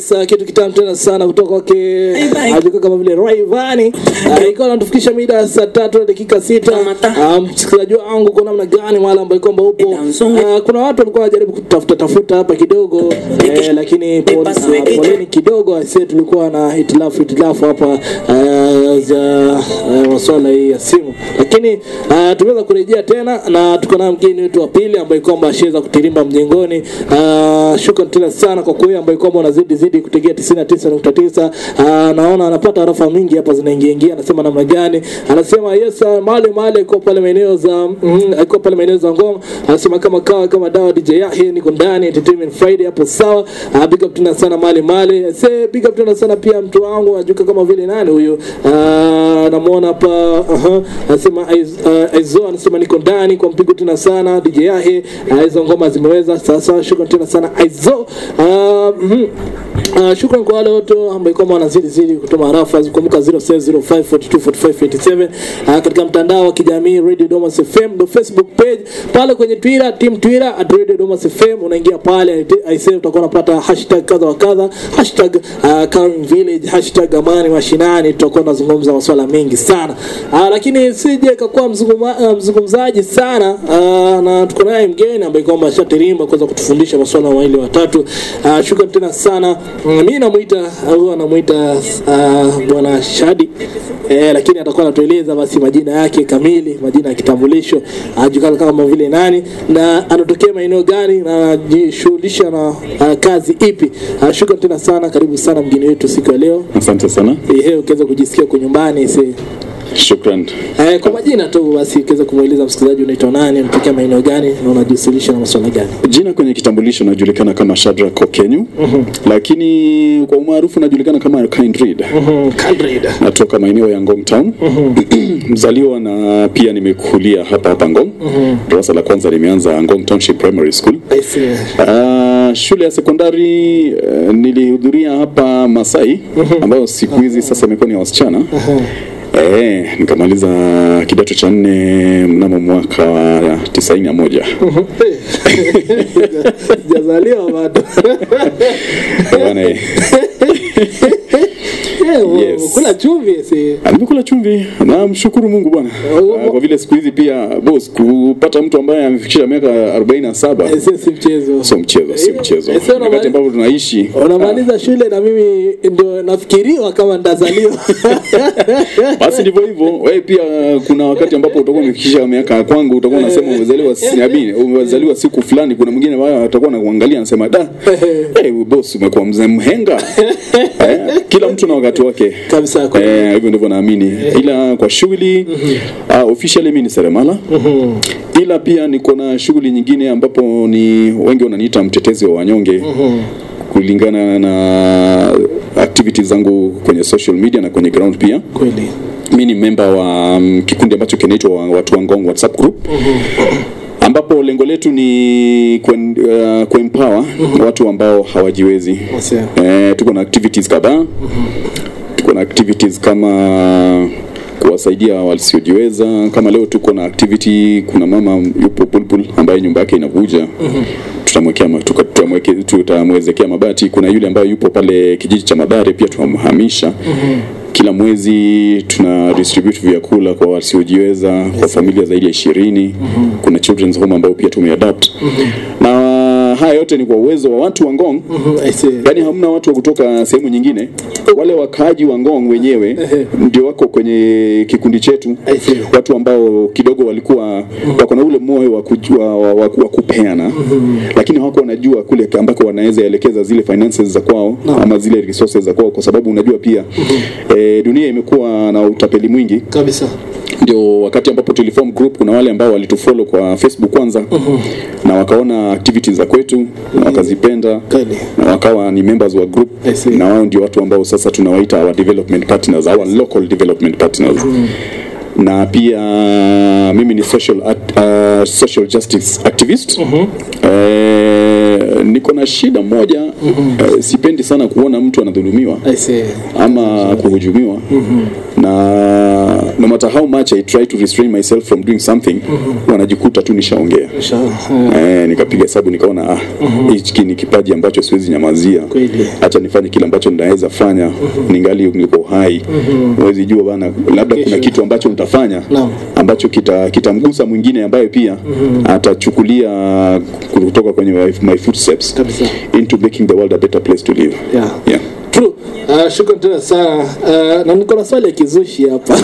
Yes, uh, kitu kitamu tena sana kutoka kwake alikuwa kama vile Rayvanny. Uh, ikiwa anatufikisha mida ya saa tatu na dakika sita. Uh, msikilizaji wangu kwa namna gani mahali ambapo kwamba upo. Uh, kuna watu walikuwa wanajaribu kutafuta tafuta hapa kidogo eh, lakini pole- uh, poleni kidogo aisee, tulikuwa na hitilafu hitilafu hapa uh, za uh, masuala hii ya simu, lakini uh, tumeweza kurejea tena na tuko na mgeni wetu wa pili ambaye kwamba ashaweza kutirimba mjengoni. Uh, shukrani tena sana kwa kuwe ambaye kwamba unazidi zidi kutegea 99.9. Uh, naona anapata arafa mingi hapa zinaingia ingia, anasema namna gani? Anasema yes, uh, mahali mahali iko pale maeneo za mm, iko pale maeneo za Ngong. Anasema kama kawa kama dawa DJ Yahya niko ndani Entertainment Friday hapo sawa. Uh, big up tena sana mahali mahali. Say big up tena sana pia mtu wangu anajuka kama vile nani huyo? Uh, namuona hapa uh, anasema Aiz- uh, Aizo anasema niko ndani kwa mpigo tena sana DJ Yahya. Uh, hizo ngoma zimeweza sasa. Shukrani tena sana Aizo. Uh, mm, Uh, shukran kwa wale wote ambao kwamba wanazidi zidi kutuma arafa kumbuka 0605424587 uh, katika mtandao wa kijamii Radio Domas FM ndo Facebook page pale kwenye Twitter team Twitter at Radio Domas FM unaingia pale aisee utakuwa unapata hashtag kadha wa kadha hashtag uh, Karen Village hashtag amani mashinani tutakuwa tunazungumza masuala mengi sana uh, lakini sije kakuwa mzunguma, uh, mzungumzaji sana uh, na tuko naye mgeni ambaye kwamba ashatirimba kuweza kutufundisha masuala mawili watatu uh, shukran tena sana Mm, mi namuita au anamuita uh, bwana Shadi eh, lakini atakuwa anatueleza basi majina yake kamili, majina ya kitambulisho, ajulikana kama vile nani na anatokea maeneo gani na anajishughulisha na uh, kazi ipi. Uh, shukran tena sana, karibu sana mgeni wetu siku ya leo. Asante sana, Ehe, ukiweza kujisikia kwa nyumbani si shukran. eh, kwa majina tu basi, ukiweza kumweleza msikilizaji unaitwa nani, unatokea maeneo gani na unajishughulisha na masuala gani? Jina kwenye kitambulisho najulikana kama Shadrack Okenyu, lakini kwa umaarufu najulikana kama Kind Read. Mhm, Kindred. Natoka maeneo ya Ngong Town, mzaliwa na pia nimekulia hapa hapa Ngong. Darasa la kwanza limeanza Ngong Township Primary School. I see. Uh, shule ya sekondari uh, nilihudhuria hapa Masai ambayo siku hizi sasa imekuwa ni ya wasichana. Eh, nikamaliza kidato cha nne mnamo mwaka wa tisaini na moja. Sijazaliwa bado. Bwana, eh, Eh, Yes. Kula chumvi si. nimekula chumvi na mshukuru Mungu bwana. Uh, kwa vile siku hizi pia boss kupata mtu ambaye amefikisha miaka 47 Eh, si si mchezo. sio mchezo, si mchezo. Eh, sio Wakati unamaliza- ambapo tunaishi Unamaliza shule na mimi ndio nafikiriwa kama ndazaliwa. basi ndivyo hivyo. Wewe pia kuna wakati ambapo utakuwa umefikisha miaka kwangu, utakuwa unasema umezaliwa siabini, umezaliwa siku fulani. Kuna mwingine ambaye atakuwa anakuangalia anasema da, hey, boss umekuwa mzee mhenga. eh, kila mtu na wakati wake Kabisa kwa. Eh, hivyo ndivyo naamini, ila kwa shughuli uh, officially mimi ni seremala ila pia niko na shughuli nyingine ambapo ni wengi wananiita mtetezi wa wanyonge kulingana na activities zangu kwenye social media na kwenye ground pia Kweli. mi ni memba wa um, kikundi ambacho kinaitwa wa- watu wa Ngong WhatsApp group ambapo lengo letu ni kuen, uh, kuempower watu ambao hawajiwezi. Sawa. Eh, tuko na activities kadhaa. Tuko na activities kama kuwasaidia wasiojiweza. Kama leo tuko na activity, kuna mama yupo Bulbul ambaye nyumba yake inavuja tutamwekea ma- tuka- tutamweke- tutamwezekea mabati. Kuna yule ambaye yupo pale kijiji cha Madare pia tunamhamisha kila mwezi tuna distribute vyakula kwa wasiojiweza kwa familia zaidi ya ishirini. Kuna children's home ambao pia tumeadapt na haya yote ni kwa uwezo wa watu wa Ngong. Mhm, I see. Yaani hamna watu wa kutoka sehemu nyingine, wale wakaaji wa Ngong wenyewe ndio wako kwenye kikundi chetu, I see. watu ambao kidogo walikuwa wako na ule moyo wa kujua wa, wa, wa kupeana, lakini hawakuwa wanajua kule ambako wanaweza elekeza zile finances za kwao ama zile resources za kwao, kwa sababu unajua pia eh, dunia imekuwa na utapeli mwingi Kabisa. ndio wakati ambapo tuliform group kuna wale ambao walitufollow kwa Facebook kwanza na wakaona activities za kwetu na wakazipenda Kweli. na wakawa ni members wa group I see. na wao ndio watu ambao sasa tunawaita our development partners our local development partners na pia mimi ni social act, uh, social justice activist eh, niko na shida moja eh, sipendi sana kuona mtu anadhulumiwa I see. ama kuhujumiwa na no matter how much I try to restrain myself from doing something wanajikuta tu nishaongea Sha- Eh, nikapiga hesabu nikaona ah, hiki ni kipaji ambacho siwezi nyamazia Kweli. hacha nifanye kile ambacho ninaweza fanya ningali niko hai huwezi jua bana labda kuna Kesho. kitu ambacho nitafanya Naam. ambacho kita- kitamgusa mwingine ambaye pia atachukulia kutoka kwenye my, my footsteps Kabisa. into making the world a better place to live Yeah. yeah. True. Uh, shukrani tena sana uh, na niko na swali ya kizushi hapa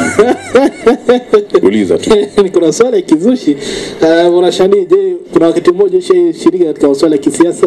uliza tu niko na swali ya kizushi uh, bwana Shani, je, kuna wakati mmoja ushashiriki katika masuala ya kisiasa?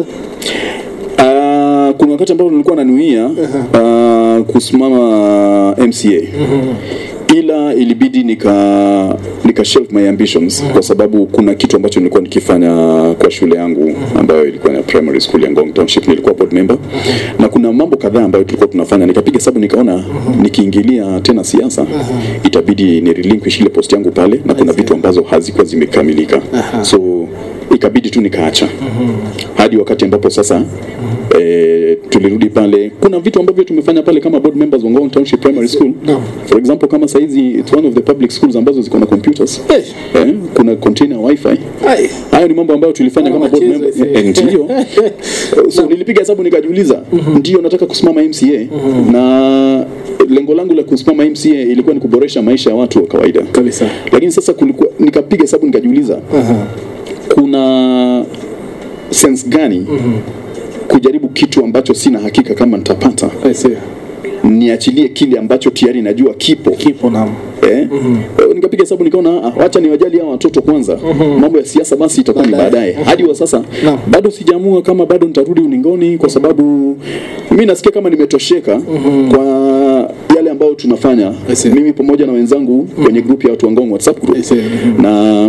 Ah, kuna wakati ambao nilikuwa nanuia uh, kusimama MCA ila ilibidi nika nika shelf my ambitions kwa sababu kuna kitu ambacho nilikuwa nikifanya kwa shule yangu ambayo ilikuwa ni primary school ya Ngong Township nilikuwa board member na kuna mambo kadhaa ambayo tulikuwa tunafanya nikapiga hesabu nikaona nikiingilia tena siasa itabidi ni relinquish ile post yangu pale na kuna vitu ambazo hazikuwa zimekamilika so ikabidi tu nikaacha hadi wakati ambapo sasa eh, tulirudi pale kuna vitu ambavyo tumefanya pale kama board members wa Ngong Township Primary School Naam. for example kama saizi it's one of the public schools ambazo ziko na computers Eh, eh, kuna container wifi ai, hayo ni mambo ambayo tulifanya Kama kama board machezo member hizi. eh, ndio so nilipiga hesabu nikajiuliza ndio nataka kusimama MCA na lengo langu la kusimama MCA ilikuwa ni kuboresha maisha ya watu wa kawaida kabisa. lakini sasa kulikuwa nikapiga hesabu nikajiuliza Aha. kuna sense gani kujaribu kitu ambacho sina hakika kama nitapata I see. niachilie kile ambacho tayari najua kipo Kipo naam. eh? Eh, nikapiga hesabu nikaona ah, wacha niwajali hawa watoto kwanza mambo ya siasa basi itakuwa ni Baadaye. baadaye hadi wa sasa Naam. bado sijaamua kama bado nitarudi ulingoni kwa sababu mi nasikia kama nimetosheka kwa yale ambayo tunafanya I see. mimi pamoja na wenzangu kwenye group ya watu wa Ngong WhatsApp group I see. Mhm. na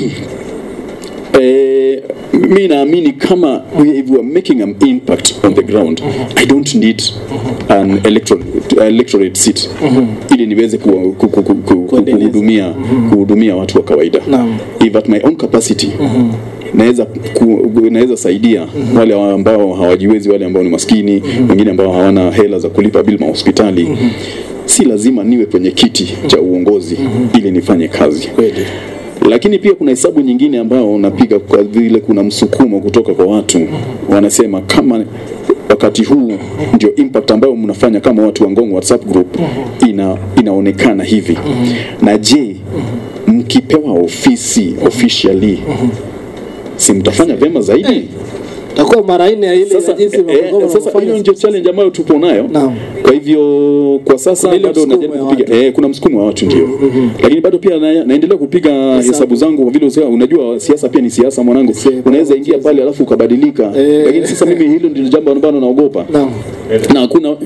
eh, mi naamini kama we, if we are making an impact on the ground I don't need an electorate, electorate seat ili niweze ku, ku, ku, ku, ku, Kuendeleza. kuhudumia kuhudumia watu wa kawaida Naam. if at my own capacity naweza ku, naweza saidia wale ambao hawajiwezi wale ambao ni maskini wengine ambao hawana hela za kulipa bili mahospitali si lazima niwe kwenye kiti cha uongozi ili nifanye kazi Kweli. lakini pia kuna hesabu nyingine ambayo unapiga kwa vile kuna msukumo kutoka kwa watu wanasema kama wakati huu ndio impact ambayo mnafanya kama watu wa Ngong WhatsApp group ina, inaonekana hivi na je mkipewa ofisi officially si mtafanya vyema zaidi Takuwa mara nne ya ile sasa, ya jinsi eh, mambo eh, sasa wanafanya. hiyo ndio challenge ambayo tupo nayo Naam. kwa hivyo kwa sasa Kuna ile bado msukumo najaribu ya kupiga eh, kuna msukumo wa watu ndio lakini bado pia na, naendelea kupiga hesabu zangu kwa vile usema, unajua siasa pia ni siasa mwanangu Si- unaweza ingia pale alafu ukabadilika Eh. lakini sasa mimi hilo ndilo jambo ambalo naogopa Naam. na hakuna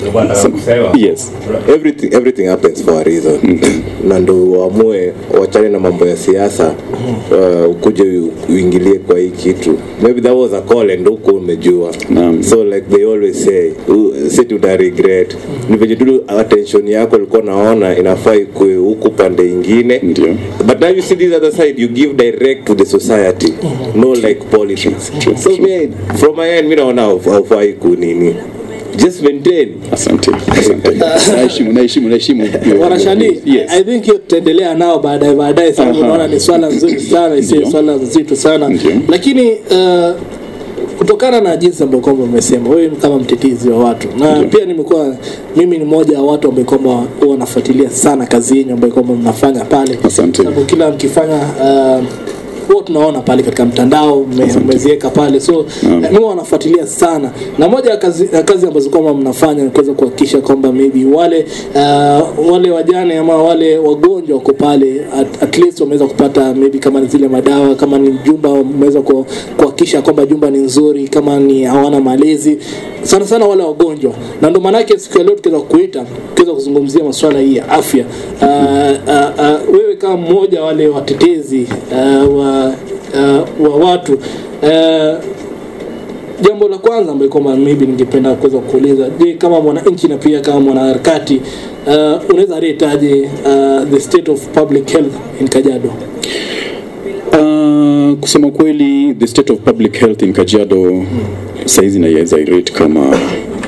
yes everything everything happens for a reason na ndo uamue wachane na mambo ya siasa uh, ukuje u- uingilie kwa hii kitu maybe that was a call and huko umejua Naam. so like they always say uh, sit uta regret ni venye tu attention yako ilikuwa naona inafaa ikue huku pande ingine Ndio. but now you see this other side you give direct to the society no like politics True, so true. me from my end mi naona hauf- haufai kunini just maintain asante asante naheshimu naheshimu naheshimu Bwana Shani, yes I think hiyo tutaendelea nao baadaye baadaye, sababu Aha. unaona ni swala nzuri sana, isiyo Ndio. swala nzito sana, Ndio. lakini uh, kutokana na jinsi ambavyo kwamba umesema wewe kama mtetezi wa watu na Ndio. pia nimekuwa mimi ni mmoja wa watu ambao kwamba huwa nafuatilia sana kazi yenu ambayo kwamba mnafanya pale, Asante. sababu kila mkifanya uh, huwa tunaona pale katika mtandao mme- mmeziweka pale so Naam. mimi wanafuatilia sana na moja ya kazi, ya kazi ambazo kwamba mnafanya ni kuweza kuhakikisha kwamba maybe wale uh, wale wajane ama wale wagonjwa wako pale at, at least wameweza kupata maybe kama ni zile madawa kama ni jumba wameweza ku- kuhakikisha kwamba jumba ni nzuri kama ni hawana malezi sana sana wale wagonjwa na ndio maanake siku ya leo tukiweza kuita tukiweza kuzungumzia masuala hii ya afya uh, uh, uh, wewe kama mmoja wale watetezi uh, wa, uh, wa watu uh, jambo la kwanza ambayo kwamba maybe ningependa kuweza kuuliza je kama mwananchi na pia kama mwanaharakati uh, unaweza retaje uh, the state of public health in Kajiado Uh, Uh, kusema kweli the state of public health in Kajiado saizi naiweza irate kama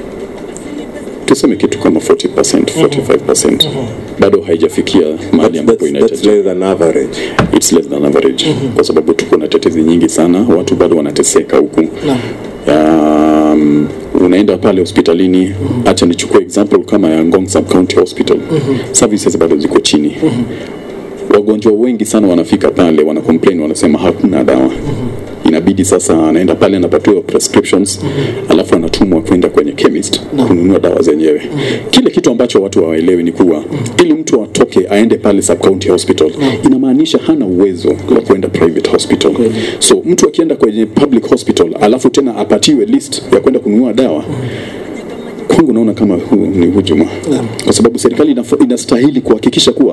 tuseme kitu kama 40% 45% bado haijafikia mahali ambapo That's, that's inahitajika less than average. it's less than average kwa sababu tuko na tetezi nyingi sana watu bado wanateseka huku um, unaenda pale hospitalini hacha nichukue example kama ya Ngong Sub County Hospital services bado ziko chini wagonjwa wengi sana wanafika pale wana complain wanasema hakuna dawa inabidi sasa anaenda pale anapatiwa prescriptions alafu anatumwa kwenda kwenye chemist kununua dawa zenyewe kile kitu ambacho watu hawaelewi ni kuwa ili mtu atoke aende pale sub county hospital inamaanisha hana uwezo wa kwenda private hospital so mtu akienda kwenye public hospital alafu tena apatiwe list ya kwenda kununua dawa kwangu naona kama hu, ni hujuma kwa sababu serikali inafo- inastahili kuhakikisha kuwa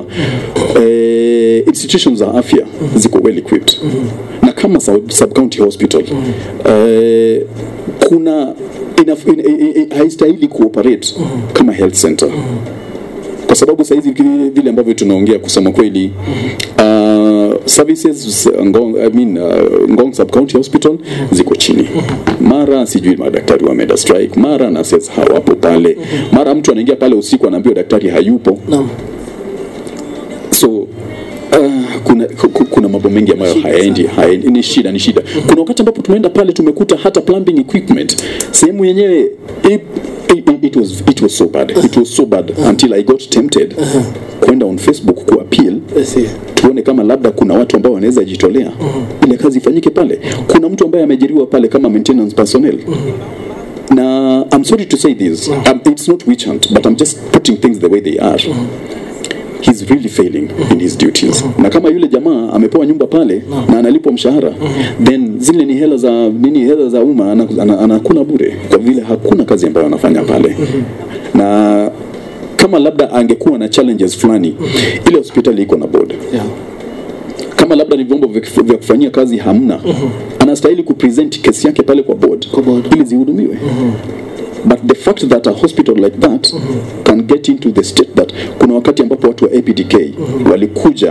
eh, institutions za afya ziko well equipped na kama sub, sub county hospital eh, kuna inaf, in, in, in, haistahili kuoperate kama health center kwa sababu sahizi vile- vile ambavyo tunaongea kusema kweli uh, services Ngong, I mean, uh, Ngong sub county hospital ziko chini mara sijui madaktari wameenda strike mara nurses hawapo pale mara mtu anaingia pale usiku anaambiwa daktari hayupo Naam. so uh, kuna, ku- ku- kuna mambo mengi ambayo hayaendi hayaendi ni shida ni shida kuna wakati ambapo tumeenda pale tumekuta hata plumbing equipment sehemu yenyewe it, it, it, was, it was so bad it was so bad until i got tempted kwenda on facebook kuappeal I see. tuone kama labda kuna watu ambao wanaweza jitolea ile kazi ifanyike pale kuna mtu ambaye ameajiriwa pale kama maintenance personnel na i'm sorry to say this um, it's not witch hunt but i'm just putting things the way they are he's really failing in his duties na kama yule jamaa amepewa nyumba pale na analipwa mshahara then zile ni hela za nini hela za umma ana- ana- anakula bure kwa vile hakuna kazi ambayo anafanya pale na kama labda angekuwa na challenges fulani ile hospitali iko na board Yeah. kama labda ni vyombo vya kif- vya kufanyia kazi hamna anastahili kupresent kesi yake pale kwa board, Kwa board. ili zihudumiwe but the fact that a hospital like that can get into the state that kuna wakati ambapo watu wa APDK walikuja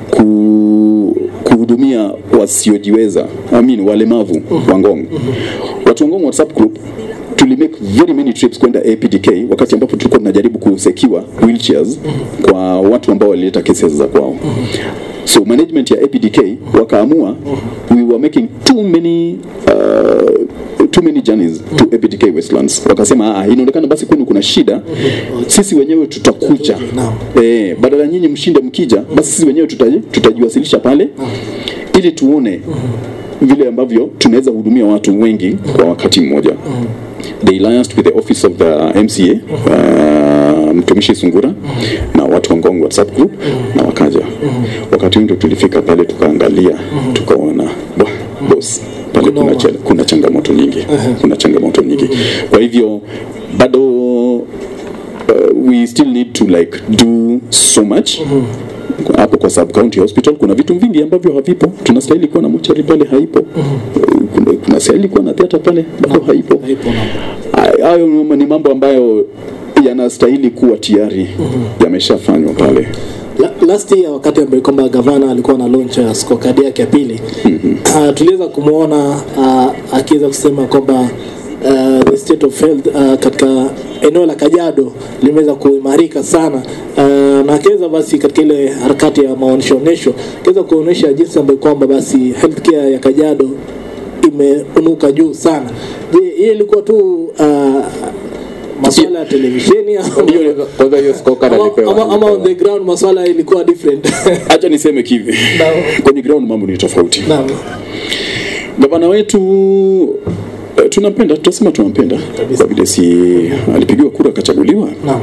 ku, kuhudumia wasiojiweza I mean, walemavu wa Ngong watu wa Ngong WhatsApp group tulimake very many trips kwenda APDK wakati ambapo tulikuwa tunajaribu kusekiwa wheelchairs kwa watu ambao walileta cases za kwao so management ya APDK wakaamua we were making too many uh, too many journeys to APDK Westlands wakasema ah, inaonekana basi kwenu kuna shida sisi wenyewe tutakuja Naam. eh, badala nyinyi mshinde mkija basi sisi wenyewe tutaji- tutajiwasilisha pale ili tuone vile ambavyo tunaweza hudumia watu wengi kwa wakati mmoja they liaised with the office of the MCA uh, mtumishi Sungura na watu wa Ngong WhatsApp group na wakaja wakati huo ndio tulifika pale tukaangalia tukaona "Bwa, boss pale kuna, cha, kuna changamoto nyingi kuna changamoto nyingi kwa hivyo bado uh, we still need to like do so much hapo kwa sub county hospital kuna vitu vingi ambavyo havipo tunastahili kuwa na mochari pale haipo kuna, kunastahili kuwa na theater pale bado haipo Haipo, naam. Ay- hayo ni- ni mambo ambayo yanastahili kuwa tayari yameshafanywa pale La, last year wakati ambayo kwamba gavana alikuwa na launch ya skokadi yake ya pili uh, tuliweza kumwona uh, akiweza kusema kwamba uh, the state of health uh, katika eneo la Kajiado limeweza kuimarika sana uh, na akiweza basi katika ile harakati ya maonyesho onyesho akiweza kuonyesha jinsi ambayo kwamba basi healthcare ya Kajiado imeunuka juu sana. Je, hiyo ilikuwa tu uh, masuala ya televisheni ama- Hiyo- kwanza hiyo scorecard ama, alipewa. ama, ama on the ground masuala ilikuwa different hacha niseme kivi Naam. kwenye ground mambo ni tofauti Naam. gavana wetu eh, tunampenda tutasema tunampenda kwa vile si alipigiwa kura akachaguliwa Naam.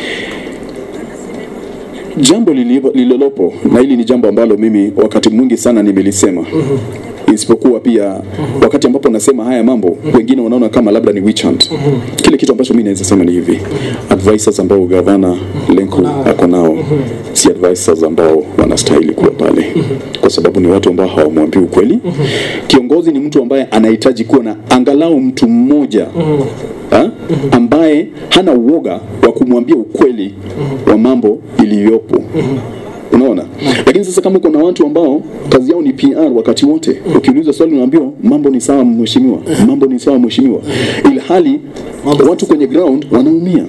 jambo lilipo- lililopo na hili ni jambo ambalo mimi wakati mwingi sana nimelisema isipokuwa pia wakati ambapo nasema haya mambo wengine wanaona kama labda ni witch hunt kile kitu ambacho mimi naweza sema ni hivi advisors ambao gavana Lenku ako nao si advisors ambao wanastahili kuwa pale kwa sababu ni watu ambao hawamwambii ukweli kiongozi ni mtu ambaye anahitaji kuwa na angalau mtu mmoja ha? ambaye hana uoga wa kumwambia ukweli wa mambo iliyopo unaona lakini sasa kama kuna watu ambao kazi yao ni PR wakati wote ukiulizwa swali unaambiwa mambo ni sawa mheshimiwa mambo ni sawa mheshimiwa ilhali watu kwenye ground wanaumia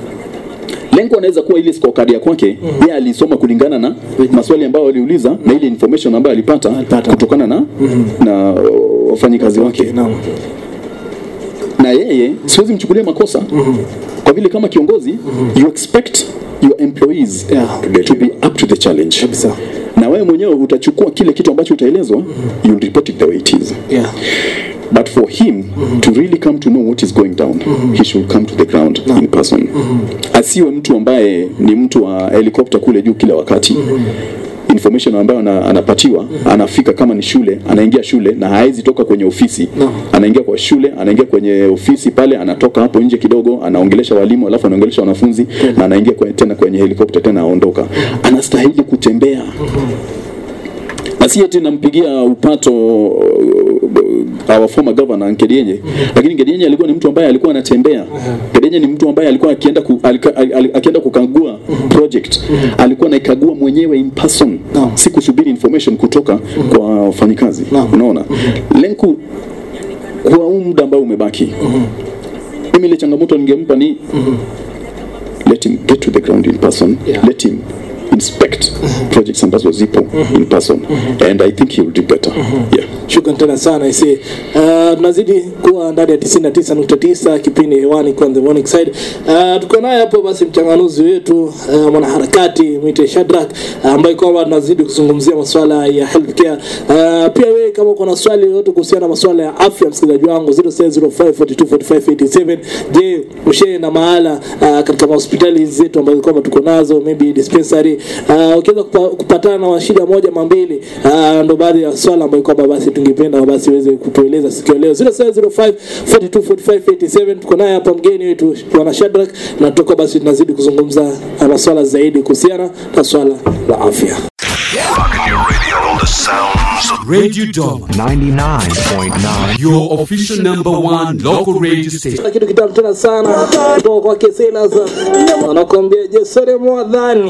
lengo anaweza kuwa ile scorecard ya kwake yeye alisoma kulingana na maswali ambayo aliuliza na ile information ambayo alipata Alipata. kutokana na na uh, wafanyikazi wake Naam. na yeye siwezi mchukulia makosa kwa vile kama kiongozi you expect your employees Yeah. to be up to the challenge Kabisa. na wewe mwenyewe utachukua kile kitu ambacho utaelezwa you'll report it the way it is Yeah. but for him to really come to know what is going down he should come to the ground in person asiwe mtu ambaye ni mtu wa helikopta kule juu kila wakati information ambayo ana, anapatiwa anafika kama ni shule anaingia shule na haezi toka kwenye ofisi No. anaingia kwa shule anaingia kwenye ofisi pale anatoka hapo nje kidogo anaongelesha walimu alafu anaongelesha wanafunzi na anaingia kwe, tena kwenye helikopta tena aondoka anastahili kutembea na si eti nampigia upato uh, our former governor Nkedienye lakini Nkedienye alikuwa ni mtu ambaye alikuwa anatembea Nkedienye ni mtu ambaye alikuwa akienda ku, alika, al, al, akienda kukagua project alikuwa anaikagua mwenyewe in person Naam. si kusubiri information kutoka kwa wafanyikazi Naam. unaona lenku kwa huu muda ambao umebaki mimi ile changamoto ningempa ni let him get to the ground in person Yeah. let him inspect projects ambazo zipo in person and i think he will do better yeah Shukran tena sana isi. Uh, tunazidi kuwa ndani ya 99.9 kipindi hewani kwa the morning side. Uh, tuko naye hapo basi mchanganuzi wetu uh, mwanaharakati mwite Shadrack uh, ambaye kwamba tunazidi kuzungumzia masuala ya healthcare. Uh, pia wewe kama uko na swali lolote kuhusiana na masuala ya afya msikilizaji wangu 0705424587 je, ushe na mahala uh, katika hospitali zetu ambazo kwamba tuko nazo maybe dispensary uh, ukiweza kupa, kupatana na shida moja mambili uh, ndo baadhi ya swala ambayo kwamba basi tungependa basi uweze kutueleza siku ya leo 0705 424587 tuko naye hapa mgeni wetu bwana Shadrack na tuko basi tunazidi kuzungumza uh, maswala zaidi kuhusiana na swala la afya Rocking your radio on the sounds of Radio Dog 99.9 your official number one local radio station. Kuna kitu kitamu tena sana kutoka kwake Silas anakuambia Jesore Mwadhani.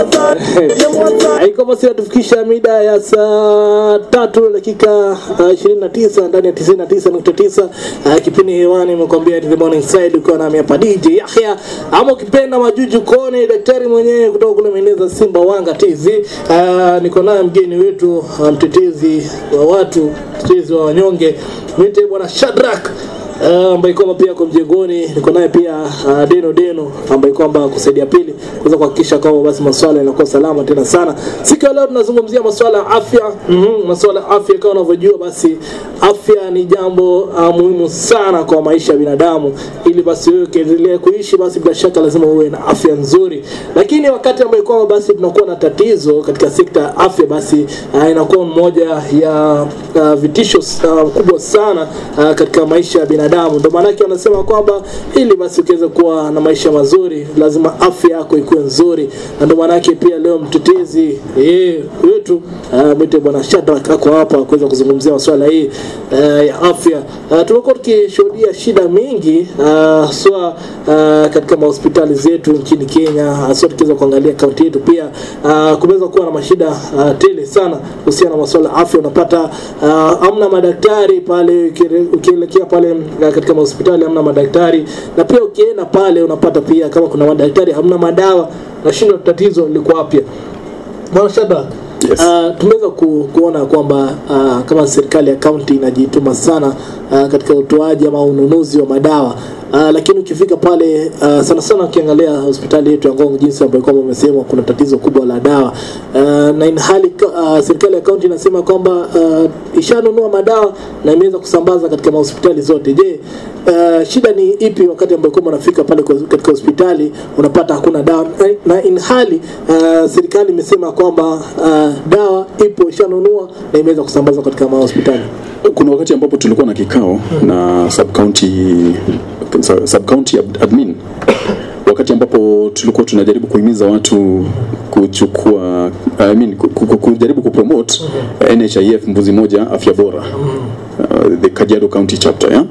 Haiko basi natufikisha mida ya saa tatu dakika uh, 29 ndani ya 99.9 uh, kipindi hewani imekwambia the morning side ukiwa nami hapa DJ Yahya ama ukipenda majuju kone daktari mwenyewe kutoka kule maeneo Simba Wanga TZ uh, niko naye mgeni wetu uh, mtetezi wa watu mtetezi wa wanyonge mwite bwana Shadrack Uh, ambaye kwamba pia kwa mjengoni niko naye pia uh, Deno Deno ambaye kwamba kusaidia pili kuweza kuhakikisha kwamba basi masuala yanakuwa salama tena sana. Siku ya leo tunazungumzia masuala ya afya. Mm-hmm, masuala ya afya kama unavyojua basi afya ni jambo uh, muhimu sana kwa maisha ya binadamu ili basi wewe ukiendelea kuishi basi bila shaka lazima uwe na afya nzuri. Lakini wakati ambaye kwamba basi tunakuwa na tatizo katika sekta ya afya basi uh, inakuwa mmoja ya uh, vitisho uh, kubwa sana uh, katika maisha ya binadamu. Ndio maana yake wanasema kwamba ili basi ukiweza kuwa na maisha mazuri lazima afya yako ikuwe nzuri, na ndio maana yake pia leo mtetezi eh, wetu uh, mwite bwana Shadrack ako hapa kuweza kuzungumzia masuala hii uh, ya afya. Uh, tumekuwa tukishuhudia shida mingi uh, haswa uh, katika mahospitali zetu nchini Kenya, haswa tukiweza kuangalia kaunti yetu pia uh, kumeweza kuwa na mashida uh, tele sana kuhusiana na masuala ya afya. Unapata uh, amna madaktari pale, ukire- ukielekea pale uh, katika mahospitali hamna madaktari, na pia ukienda pale unapata pia kama kuna madaktari hamna madawa, nashindwa tatizo liko wapi? Bwana Shadrack, Yes. Uh, tumeweza ku, kuona kwamba uh, kama serikali ya kaunti inajituma sana uh, katika utoaji ama ununuzi wa madawa uh, lakini ukifika pale uh, sana sana ukiangalia hospitali yetu ya Ngong jinsi ambayo kwamba umesema kuna tatizo kubwa la dawa uh, na inhali uh, serikali ya kaunti inasema kwamba uh, ishanunua madawa na imeweza kusambaza katika mahospitali zote. Je, uh, shida ni ipi wakati ambayo kwamba unafika pale kwa- katika hospitali unapata hakuna dawa na, na inhali uh, serikali imesema kwamba uh, dawa ipo ishanunua na imeweza kusambazwa katika mahospitali. kuna wakati ambapo tulikuwa na kikao na sub county sub county admin wakati ambapo tulikuwa tunajaribu kuhimiza watu kuchukua I mean, ku- ku- kujaribu kupromote NHIF mbuzi moja afya bora uh, the Kajiado County chapter yeah?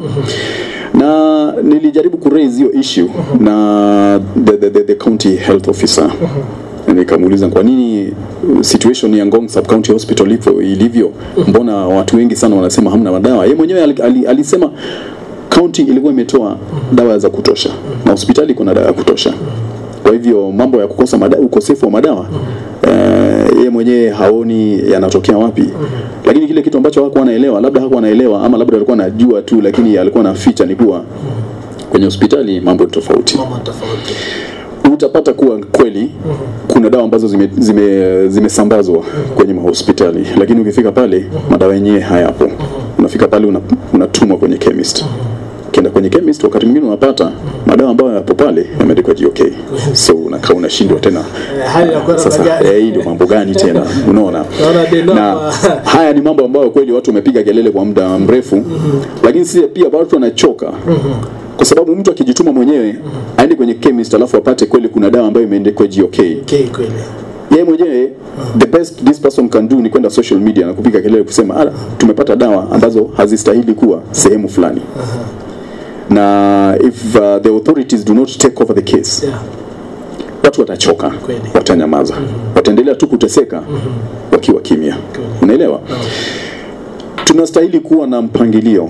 na nilijaribu kuraise hiyo issue na the, the, the, the county health officer nikamuuliza kwa nini situation ya Ngong Sub County Hospital ipo ilivyo, mbona watu wengi sana wanasema hamna madawa. Yeye mwenyewe ali- ali- alisema county ilikuwa imetoa dawa za kutosha na hospitali kuna dawa ya kutosha. Kwa hivyo mambo ya kukosa madawa, ukosefu wa madawa eh, yeye mwenyewe haoni yanatokea wapi, lakini kile kitu ambacho hakuwa anaelewa, labda hakuwa anaelewa ama labda alikuwa anajua tu, lakini alikuwa anaficha ni kuwa kwenye hospitali mambo ni tofauti Mama tofauti. utapata kuwa kweli kuna dawa ambazo zimesambazwa zime, zimesambazwa kwenye mahospitali, lakini ukifika pale madawa yenyewe hayapo. Unafika pale una- unatumwa kwenye chemist. Ukienda kwenye chemist, wakati mwingine unapata madawa ambayo yapo pale yameandikwa GOK, so unakaa unashindwa tena Eh, hali ya kwenda sasa gani? eh, hii ndio mambo gani tena unaona Naona deno na hapa. haya ni mambo ambayo kweli watu wamepiga kelele kwa muda mrefu lakini si pia watu wanachoka kwa sababu mtu akijituma mwenyewe aende kwenye chemist alafu apate kweli kuna dawa ambayo imeandikwa GOK Okay, kweli. yeye mwenyewe the best this person can do ni kwenda social media na kupiga kelele kusema ah, tumepata dawa ambazo hazistahili kuwa sehemu fulani na if uh, the authorities do not take over the case Yeah. watu watachoka Kweli. watanyamaza wataendelea tu kuteseka wakiwa kimya unaelewa tunastahili kuwa na mpangilio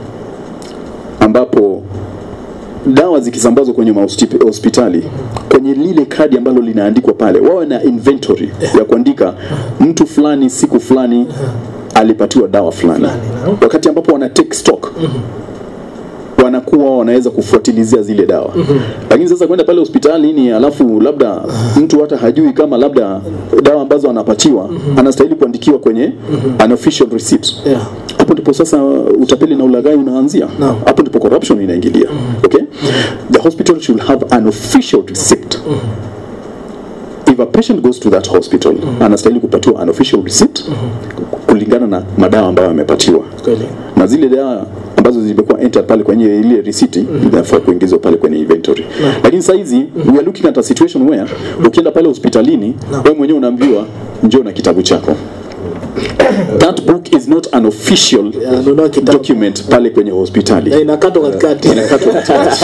ambapo dawa zikisambazwa kwenye mahostipi- hospitali kwenye lile kadi ambalo linaandikwa pale wawe na inventory ya kuandika mtu fulani siku fulani alipatiwa dawa fulani Fulani, naam. wakati ambapo wana take stock wanakuwa wanaweza kufuatilizia zile dawa lakini sasa kwenda pale hospitalini alafu labda mtu hata hajui kama labda dawa ambazo anapatiwa anastahili kuandikiwa kwenye unofficial receipt Yeah. hapo ndipo sasa utapeli na ulaghai unaanzia Naam. hapo ndipo corruption inaingilia okay the hospital should have an official receipt if a patient goes to that hospital anastahili kupatiwa an official receipt kulingana na madawa ambayo amepatiwa Kweli. na zile dawa ambazo zimekuwa entered pale kwenye ile risiti zinafaa kuingizwa pale kwenye inventory lakini saa hizi we are looking at a situation where ukienda pale hospitalini wewe mwenyewe unaambiwa njoo na kitabu chako that book is not an official Yeah, nunua kitabu. document pale kwenye hospitali Na inakatwa katikati. inakatwa katikati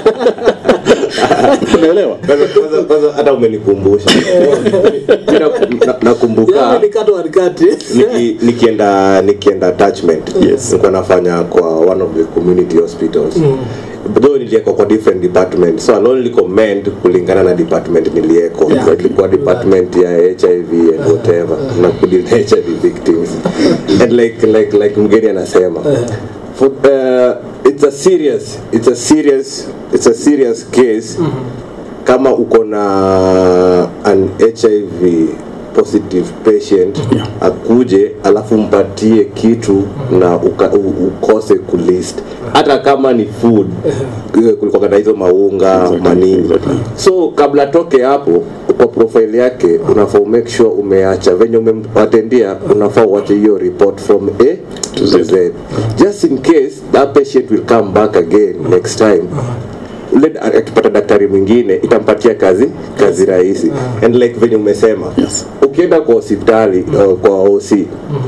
unaelewa Kwanza- kwanza- kwanza hata umenikumbusha Mimi na- na- Yeah, nakumbuka ilikatwa katikati. niki, nikienda nikienda attachment Yes. nilikuwa nafanya kwa one of the community hospitals though niliekwa kwa different department so I'll only comment kulingana na department nilieko Yeah. so, ilikuwa department ya hiv and whatever na kudil na hiv victims and like like like mgeni anasema for, uh, it's a serious it's a serious it's a serious case kama uko na an hiv positive patient Yeah. akuje alafu mpatie kitu na uka, u, ukose kulist hata kama ni food eh, kulikuwa na hizo maunga Exactly, manini exactly. so kabla atoke hapo kwa profile yake unafaa make sure umeacha venye umewatendia unafaa uache hiyo report from a to Z. z just in case that patient will come back again next time ule akipata daktari mwingine itampatia kazi kazi rahisi and like venye umesema Yes. ukienda kwa hospitali uh, kwa OC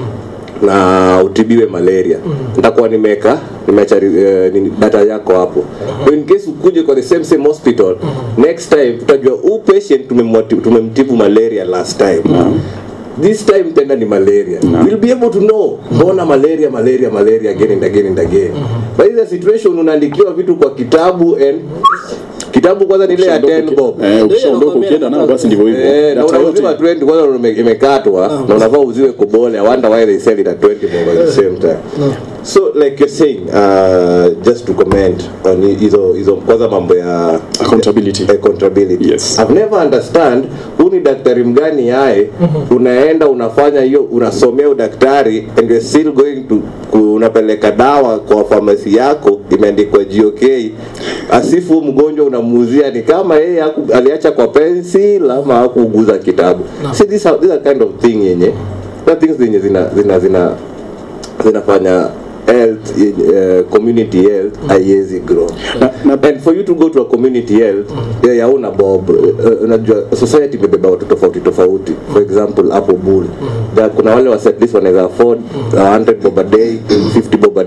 na utibiwe malaria nitakuwa nimeka nimeacha uh, nini, data yako hapo in case ukuje kwa the same same hospital next time tutajua huu patient tumemwati- tumemtibu malaria last time this time tena ni malaria we'll be able to know mbona malaria malaria malaria again and again and again but in the situation unaandikiwa vitu kwa kitabu and kitabu kwanza ni ile ya 10 bob Eh, ukishaondoka ukienda nayo basi ndivyo hivyo Eh, na Data unauziwa yote 20 kwanza ume- imekatwa na unafaa uziwe kobole i wonder why they sell it at 20 bob at the same time so like you're saying uh, just to comment on hi- hizo hizo kwanza mambo ya Accountability. accountability Yes. i've never understand huu ni daktari mgani yae unaenda unafanya hiyo unasomea udaktari and you're still going to ku- unapeleka dawa kwa famasi yako imeandikwa GOK asifu mgonjwa unamuuzia ni kama yeye haku- aliacha kwa pencil ama hakuguza kitabu see this are, this are kind of thing yenye the things zenye zina zina zina zinafanya health uh, community health haiwezi grow Na- na- and for you to go to a community health yeah, yauna bob uh, unajua society imebeba watu tofauti tofauti for example hapo bull There kuna wale wase at least wanaweza afford uh, 100 bob a day 50 bob a day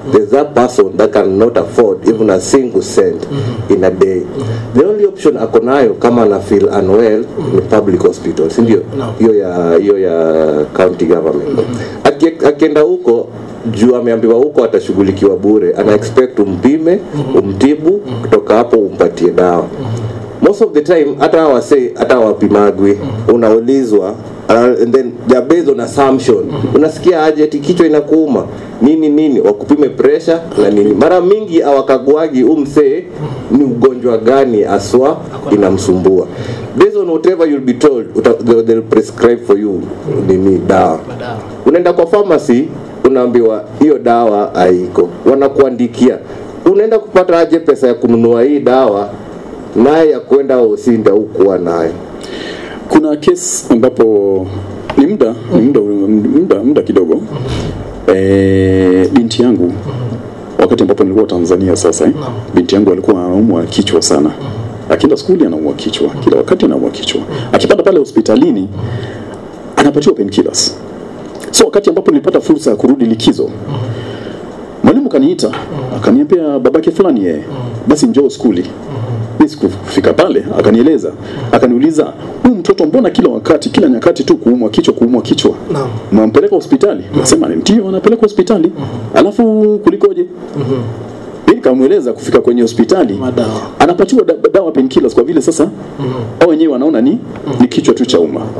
there's that person that cannot afford even a single cent in a day the only option ako nayo kama ana feel unwell ni public hospital si ndio Naam. hiyo ya hiyo ya county government Aki- akienda huko juu ameambiwa huko atashughulikiwa bure ana expect umpime umtibu kutoka hapo umpatie dawa most of the time hata wase hata wapimagwi unaulizwa uh, and then they are based on assumption unasikia aje ati kichwa inakuuma nini nini wakupime pressure na nini mara mingi awakaguagi umsee ni ugonjwa gani aswa inamsumbua based on whatever you'll be told uta, they'll, they'll prescribe for you nini dawa Madawa. unaenda kwa pharmacy unaambiwa hiyo dawa haiko wanakuandikia unaenda kupata aje pesa ya kununua hii dawa naye ya kwenda usinda ukuwa nayo kuna kesi ambapo ni muda ni muda muda, muda kidogo e, binti yangu wakati ambapo nilikuwa Tanzania sasa eh, binti yangu alikuwa anaumwa kichwa sana akienda skuli anaumwa kichwa kila wakati anaumwa kichwa akipanda pale hospitalini anapatiwa painkillers so wakati ambapo nilipata fursa ya kurudi likizo mwalimu kaniita akaniambia babake fulani yeye basi njoo skuli mi sikufika pale akanieleza akaniuliza huyu mtoto mbona kila wakati kila nyakati tu kuumwa kichwa kuumwa kichwa Naam. mwampeleka hospitali nasema ndio anapeleka hospitali alafu kulikoje mi nikamweleza kufika kwenye hospitali Madawa. anapatiwa da, dawa painkillers kwa vile sasa au wenyewe wanaona ni, ni kichwa tu cha umma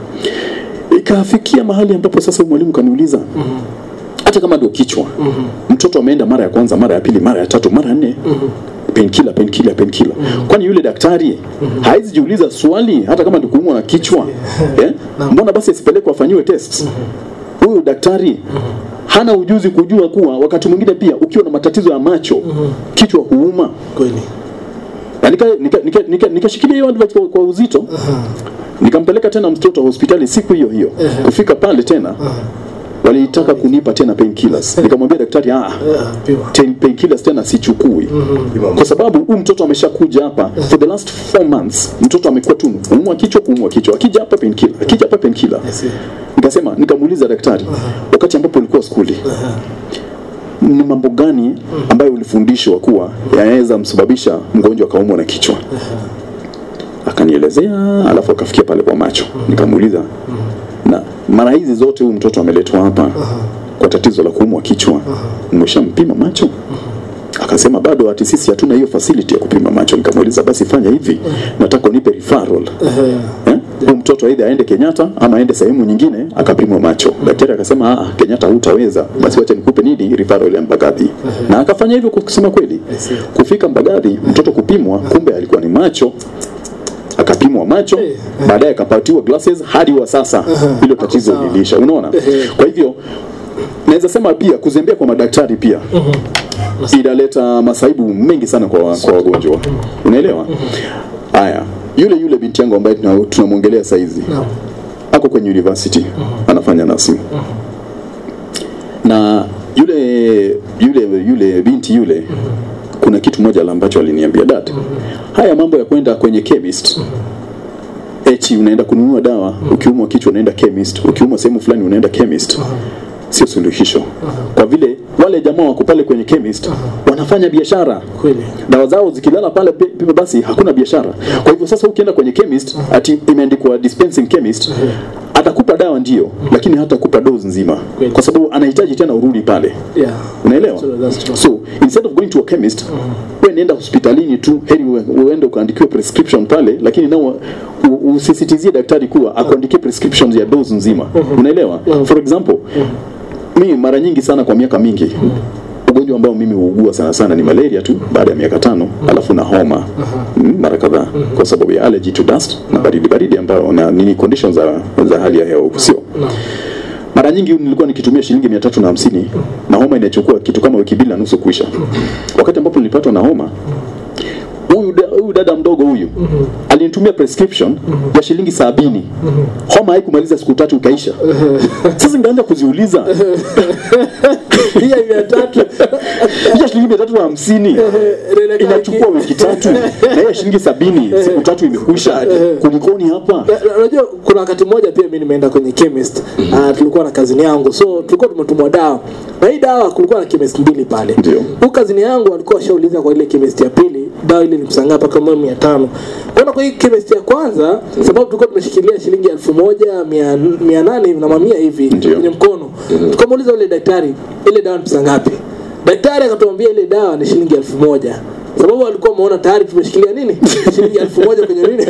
ikafikia mahali ambapo sasa huyu mwalimu kaniuliza hata kama ndio kichwa mtoto ameenda mara ya kwanza mara ya pili mara ya tatu mara ya nne penkila penkila penkila kwani yule daktari hawezi jiuliza swali hata kama ndio kuumwa na kichwa eh? mbona basi asipelekwe afanyiwe test huyu daktari hana ujuzi kujua kuwa wakati mwingine pia ukiwa na matatizo ya macho kichwa huuma kweli na nika- nika- nika- nika- nikashikilia hiyo advice kwa, kwa uzito nikampeleka tena mtoto hospitali siku hiyo hiyo kufika pale tena walitaka kunipa tena painkillers nikamwambia daktari ah, Ah, pima ten- painkillers tena sichukui kwa sababu huyu mtoto ameshakuja hapa for the last four months mtoto amekuwa tu kuumwa kichwa kuumwa kichwa akija hapa painkiller akija hapa painkiller see. nikasema nikamuuliza daktari wakati ambapo ulikuwa skuli ni mambo gani ambayo ulifundishwa kuwa yanaweza msababisha mgonjwa akaumwa na kichwa akanielezea alafu akafikia pale kwa macho nikamuuliza na mara hizi zote huyu mtoto ameletwa hapa kwa tatizo la kuumwa kichwa umeshampima macho akasema bado ati sisi hatuna hiyo facility ya kupima macho nikamuuliza basi fanya hivi nataka unipe referral eh? huyu mtoto aidha aende Kenyatta ama aende sehemu nyingine akapimwa macho daktari akasema ah Kenyatta hutaweza basi wacha nikupe nini referral ya Mbagathi na akafanya hivyo kwa kusema kweli see. kufika Mbagathi mtoto kupimwa kumbe alikuwa ni macho akapimwa macho baadaye akapatiwa glasses hadi wa sasa hilo tatizo sawa. liliisha unaona kwa hivyo naweza sema pia kuzembea kwa madaktari pia inaleta masaibu mengi sana kwa, kwa wagonjwa unaelewa haya yule yule binti yangu ambaye tuna- tunamwongelea saizi Naam. ako kwenye university anafanya nursing na yule yule yule binti yule kuna kitu moja la ambacho aliniambia dad haya mambo ya kwenda kwenye chemist eti unaenda kununua dawa ukiumwa kichwa unaenda chemist ukiumwa sehemu fulani unaenda chemist sio suluhisho kwa vile wale jamaa wako pale kwenye chemist wanafanya biashara kweli dawa zao zikilala pale pe- pe- basi hakuna biashara kwa hivyo sasa ukienda kwenye chemist ati imeandikwa dispensing chemist atakupa dawa ndio lakini hatakupa dose nzima Kweli. kwa sababu anahitaji tena urudi pale yeah unaelewa True, that's true. so instead of going to a chemist wewe nenda hospitalini tu heri ue- uende ukaandikiwe prescription pale lakini nao u- usisitizie daktari kuwa akuandikie prescriptions ya dose nzima unaelewa for example mimi mara nyingi sana kwa miaka mingi ugonjwa ambao mimi huugua sana sana ni malaria tu baada ya miaka tano alafu na homa mm, mara kadhaa kwa sababu ya allergy to dust na baridi baridi ambayo na nini conditions za, za hali ya hewa huku sio mara nyingi nilikuwa nikitumia shilingi mia tatu na hamsini na homa inachukua kitu kama wiki mbili na nusu kuisha wakati ambapo nilipatwa na homa huyu da- huyu dada mdogo huyu alinitumia prescription ya shilingi sabini homa haikumaliza siku tatu ikaisha sasa nikaanza kuziuliza hii ya mia tatu hiyo shilingi mia tatu na hamsini inachukua wiki tatu na hiyo shilingi sabini siku tatu imekwisha kulikoni hapa Na- na- unajua kuna wakati mmoja pia mi nimeenda kwenye chemist uh, tulikuwa na kazini yangu so tulikuwa tumetumwa dawa na hii dawa kulikuwa na chemist mbili pale Ndio. huyu kazini yangu alikuwa ashauliza kwa ile chemist ya pili dawa ile nilimsangaa mpaka kama mia tano kwenda kwa hii chemist ya kwanza sababu tulikuwa tumeshikilia shilingi elfu moja mia, mia nane hivi na mamia hivi Ndio. kwenye mkono tukamuuliza ule daktari ile dawa ni pesa ngapi daktari akatuambia ile dawa ni shilingi elfu moja sababu alikuwa ameona tayari tumeshikilia nini shilingi elfu moja kwenye nini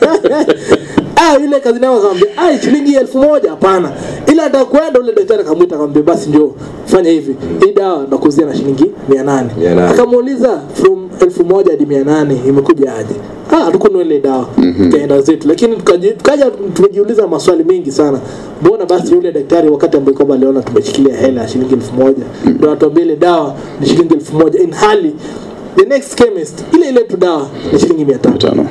ah yule kazi nao akamwambia ah shilingi elfu moja hapana ila atakwenda ule daktari akamwita akamwambia basi njoo fanya hivi hii dawa nakuzia na shilingi 800 Mia nane. akamuuliza from elfu moja hadi 800 imekuja aje ah hatukununua ile dawa tukaenda zetu lakini tukaji- tukaja tumejiuliza maswali mengi sana mbona basi yule daktari wakati ambaye kwamba aliona tumeshikilia hela ya shilingi elfu moja ndio atuambia ile dawa ni shilingi elfu moja in hali the next chemist ile ile tu dawa ni shilingi mia tano tano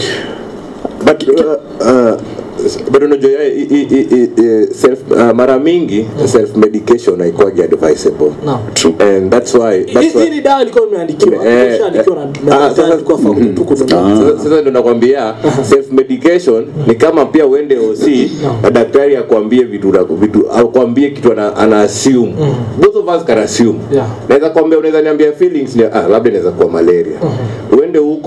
but uh, uh, but unajua ya- i- i- i- i- i- self uh, mara mingi self medication haikwagi advisable Naam. True. and that's why that's Hii- why hii ni dawa ilikuwa imeandikiwa Eh, imeshaandikiwa na eh, na ah, daktari sasa- ilikuwa fakulti tu kununua Sasa- sasa ndo nakwambia self medication ni kama pia uende OC na daktari akwambie vitu na- vitu akwambie kitu ana, ana assume both of us can assume Yeah. naweza kwambia unaweza niambia feelings ni ah labda inaweza kuwa malaria uende huko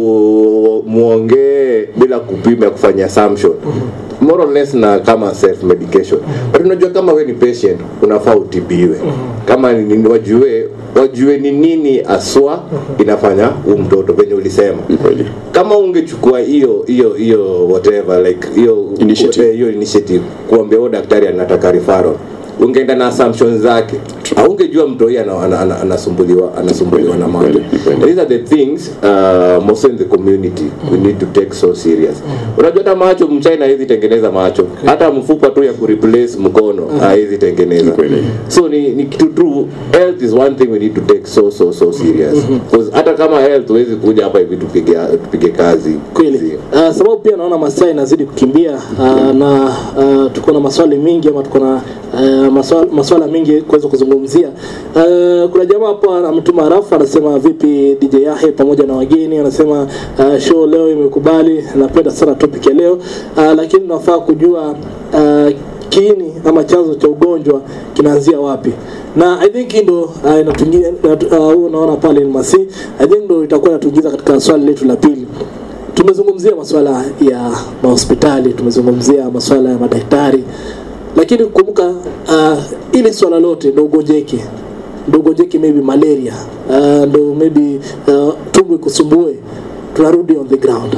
u- muongee bila kupima kufanya assumption more or less na kama self medication but unajua kama we ni patient unafaa utibiwe kama ni, ni, wajue wajue ni nini aswa inafanya huu mtoto venye ulisema kweli. kama ungechukua hiyo hiyo hiyo whatever like hiyo Initiative. eh, hiyo initiative kuambia huyo daktari anataka referral ungeenda na assumptions zake aungejua mtoi ana- ana- ana- anasumbuliwa anasumbuliwa na macho Kweli, kweli. these are the things uh, most in the community we need to take so serious unajua hata macho mchina hizi tengeneza macho hata mfupa tu ya kureplace mkono haizi tengeneza Kweli. so ni, ni kitu tu health is one thing we need to take so so so serious because hata kama health huwezi kuja hapa hivi tupige tupige kazi kweli uh, sababu pia naona masaa inazidi kukimbia uh, na uh, tuko na maswali mengi ama tuko na uh, maswala, maswala mengi kuweza kuzungumzia uh, kuna jamaa hapa ametuma rafu anasema vipi DJ Yahe pamoja na wageni anasema uh, show leo imekubali napenda sana topic ya leo uh, lakini nafaa kujua uh, kiini ama chanzo cha ugonjwa kinaanzia wapi na i think hii ndo uh, inatuingia uh, uh, unaona pale ni masi i think ndo itakuwa inatuingiza katika swali letu la pili tumezungumzia masuala ya mahospitali tumezungumzia masuala ya madaktari lakini kumbuka uh, ili swala lote ndo ugonjeke ndo ugonjeke maybe malaria uh, ndo maybe uh, tumbo ikusumbue tunarudi on the ground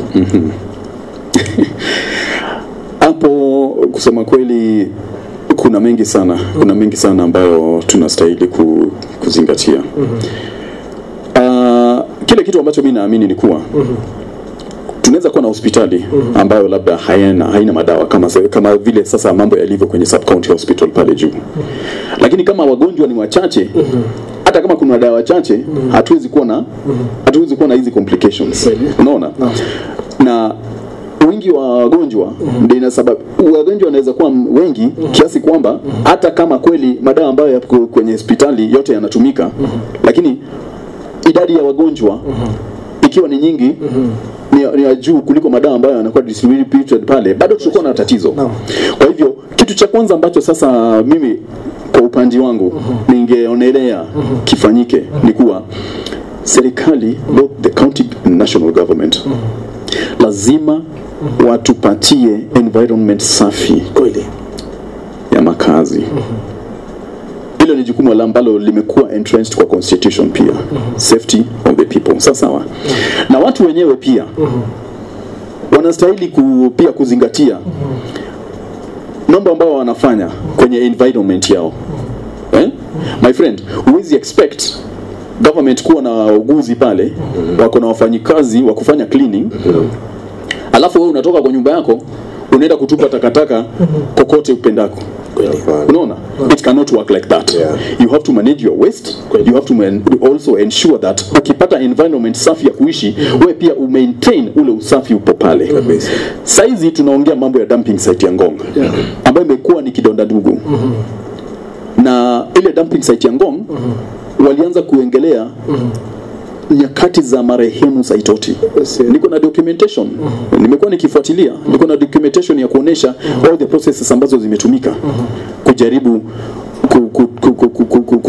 hapo kusema kweli kuna mengi sana kuna mengi sana ambayo tunastahili ku, kuzingatia uh, kile kitu ambacho mi naamini ni kuwa tunaweza kuwa na hospitali ambayo labda haina, haina madawa kama, se- kama vile sasa mambo yalivyo kwenye sub county hospital pale juu lakini kama wagonjwa ni wachache hata kama kuna dawa chache hatuwezi kuwa na hatuwezi kuwa na hizi complications unaona na wingi wa wagonjwa ndio inasabab wagonjwa wanaweza kuwa m- wengi kiasi kwamba hata kama kweli madawa ambayo yako kwenye hospitali yote yanatumika lakini idadi ya wagonjwa ikiwa ni nyingi ni, ni ya juu kuliko madawa ambayo yanakuwa distributed pale bado tutakuwa na tatizo kwa hivyo kitu cha kwanza ambacho sasa mimi kwa upande wangu ningeonelea kifanyike ni kuwa serikali both the county and national government lazima watupatie environment safi kweli ya makazi hilo ni jukumu la ambalo limekuwa entrenched kwa constitution pia safety of the people sawa sawa na watu wenyewe pia wanastahili ku, pia kuzingatia mambo ambayo wanafanya kwenye environment yao eh? my friend huwezi expect government kuwa na wauguzi pale wako na wafanyikazi wa kufanya cleaning alafu wewe unatoka kwa nyumba yako unaenda kutupa takataka kokote upendako unaona it cannot work like that Yeah. you have to manage your waste you have to man, also ensure that ukipata environment safi ya kuishi wewe pia umaintain ule usafi upo pale Kabisa. saizi tunaongea mambo ya dumping site ya ngong ambayo imekuwa ni kidonda ndugu na ile dumping site ya ngong walianza kuengelea nyakati za marehemu Saitoti. Yes, yeah. Niko na documentation, nimekuwa nikifuatilia, niko na documentation ya kuonesha all the processes ambazo zimetumika kujaribu ku, ku, ku, ku, ku, ku, ku, ku,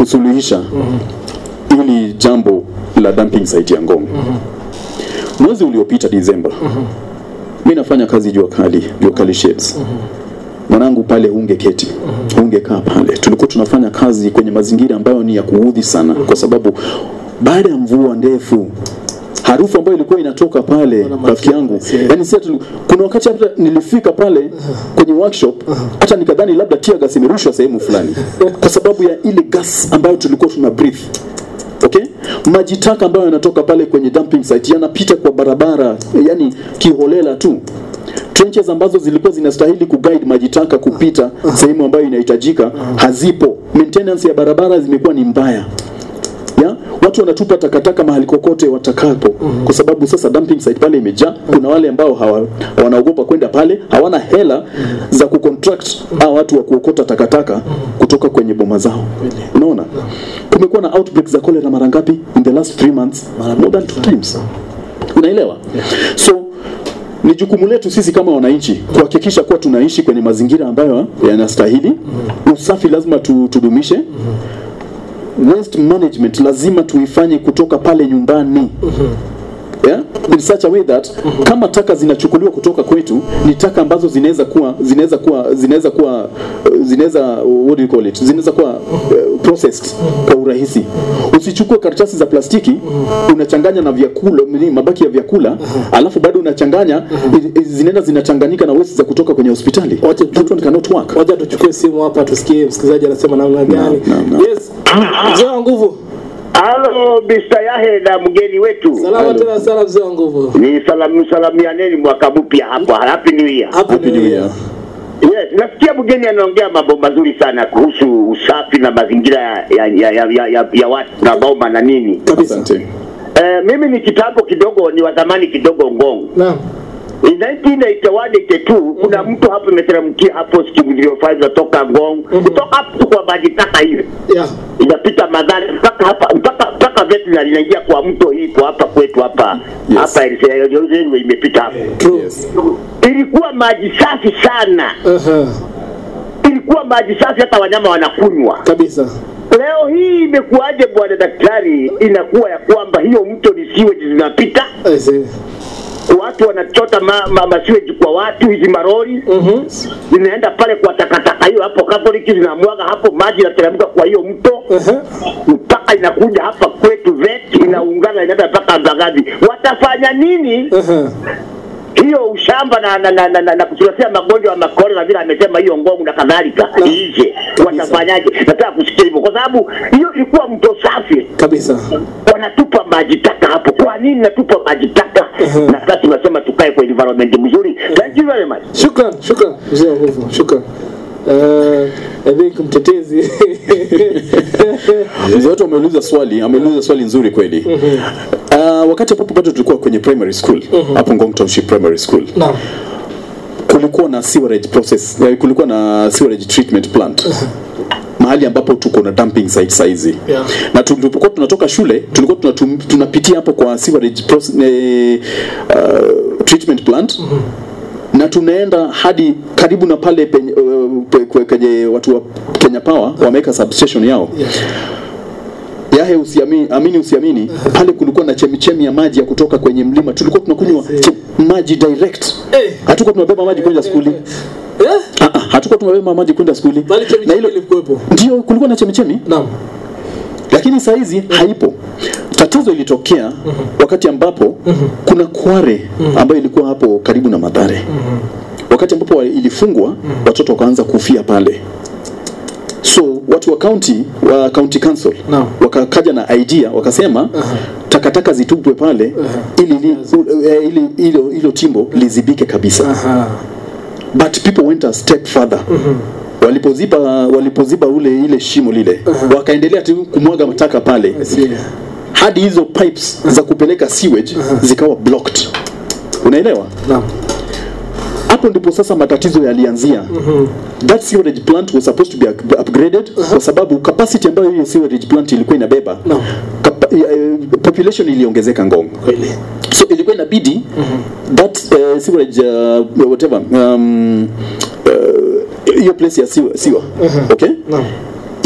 kusuluhisha hili jambo la dumping site ya Ngong. Mwezi uliopita Disemba, mi nafanya kazi jua kali, jua kali sheds mwanangu pale ungeketi ungekaa pale tulikuwa tunafanya kazi kwenye mazingira ambayo ni ya kuudhi sana kwa sababu baada ya mvua ndefu harufu ambayo ilikuwa inatoka pale rafiki yangu yani si ati- kuna wakati hata nilifika pale kwenye workshop hata nikadhani labda tear gas imerushwa sehemu fulani kwa sababu ya ile gas ambayo tulikuwa tuna breathe okay maji taka ambayo yanatoka pale kwenye dumping site yanapita kwa barabara yani kiholela tu trenches ambazo zilikuwa zinastahili kuguide maji taka kupita sehemu ambayo inahitajika hazipo maintenance ya barabara zimekuwa ni mbaya ya watu wanatupa takataka mahali kokote watakapo kwa sababu sasa dumping site pale imejaa kuna wale ambao hawa, wanaogopa kwenda pale hawana hela za kucontract hao watu wa kuokota takataka kutoka kwenye boma zao unaona kumekuwa na outbreak za cholera mara ngapi in the last three months more than two times unaelewa so ni jukumu letu sisi kama wananchi kuhakikisha kuwa tunaishi kwenye mazingira ambayo yanastahili usafi lazima tu, tudumishe waste management lazima tuifanye kutoka pale nyumbani yeah? in such a way that kama taka zinachukuliwa kutoka kwetu ni taka ambazo zinaweza kuwa zinaweza kuwa zinaweza kuwa uh, zinaweza what do you call it zinaweza kuwa uh, processed kwa urahisi usichukue karatasi za plastiki unachanganya na vyakula nini, mabaki ya vyakula alafu bado unachanganya i- i- zinaenda zinachanganyika na waste za kutoka kwenye hospitali Wacha tu- that one cannot work wacha tuchukue simu hapa tusikie msikilizaji anasema namna gani naam, naam. yes mzee wa nguvu Halo Mr. Yahe na mgeni wetu. salama tena sana mzee wa nguvu Ni salamu salamianeni mwaka mpya hapa. Happy New Year. Happy New Year. Yes, nasikia mgeni anaongea mambo mazuri sana kuhusu usafi na mazingira ya ya ya, ya, ya, ya, ya watu na boma na nini. kabisa asante Eh, mimi ni kitambo kidogo ni wa zamani kidogo Ngong. naam In 1981 82 kuna mtu hapo imeteremkia hapo skimu 05 natoka Ngong kutoka hapo kwa maji taka hiyo yeah inapita madhara mpaka hapa mpaka mpaka veterinary inaingia kwa mto hii kwa hapa kwetu hapa Yes. hapa railway imepita hapo true yes. ilikuwa maji safi sana Aha, ilikuwa maji safi hata wanyama wanakunywa kabisa leo hii imekuwaje bwana daktari inakuwa ya kwamba hiyo mto ni sewage zinapita I see. watu wanachota ma, ma, ma sewage kwa watu hizi marori Mhm. zinaenda pale kwa takataka hiyo hapo Catholic zinamwaga hapo maji inateremka kwa hiyo mto Aha. mpaka inakuja hapa kwetu vet inaungana inaenda mpaka Mbagathi. Watafanya nini Aha. hiyo ushamba na na, na, na, na, na kutuletea magonjwa ya makore na vile amesema hiyo ngomu na kadhalika iishe? Watafanyaje? Nataka kusikia hivyo, kwa sababu hiyo ilikuwa mto safi, kabisa wanatupa maji taka hapo. Kwa nini natupa maji taka? Na sasa tunasema tukae kwa environment mzuri. Thank you very much. shukran shukran mzee wa nguvu shukran uh, I think mtetezi mzee wetu ameuliza swali ameuliza swali nzuri kweli uh, wakati ambapo bado tulikuwa kwenye primary school hapo Ngong Township Primary School naam kulikuwa na sewerage process eh, kulikuwa na sewerage treatment plant mahali ambapo tuko na dumping site saizi Yeah. na tulipokuwa tunatoka shule tulikuwa tunatum, tunapitia hapo kwa sewerage process, eh, uh, treatment plant na tunaenda hadi karibu na pale penye, uh, pe- kwe- kwenye watu wa Kenya Power wameweka substation yao Yes. yahe usiamini, amini usiamini pale kulikuwa na chemichemi ya maji ya kutoka kwenye mlima tulikuwa tunakunywa che- maji direct Eh. hatukuwa tunabeba maji kwenda skuli Eh? Ah, ah, hatukuwa tunabeba maji kwenda skuli bali na chemichemi hilo ilikuwepo ndio kulikuwa na chemichemi naam lakini saa hizi haipo tatizo ilitokea wakati ambapo kuna kware ambayo ilikuwa hapo karibu na madhare wakati ambapo wa- ilifungwa watoto wakaanza kufia pale so watu wa county wa county council Naam. wakakaja na idea wakasema takataka zitupwe pale ili li- u- eh, ili hilo hilo timbo lizibike kabisa aha but people went a step further walipoziba walipoziba ule ile shimo lile wakaendelea tu kumwaga mataka pale I see. hadi hizo pipes za kupeleka sewage zikawa blocked unaelewa naam hapo ndipo sasa matatizo yalianzia that sewerage plant was supposed to be up- upgraded kwa sababu capacity ambayo hiyo sewerage plant ilikuwa inabeba Naam. kapa- eh, population iliongezeka ngong kweli so ilikuwa inabidi that uh, sewerage uh, whatever um, uh, hiyo place ya siwa, siwa. okay naam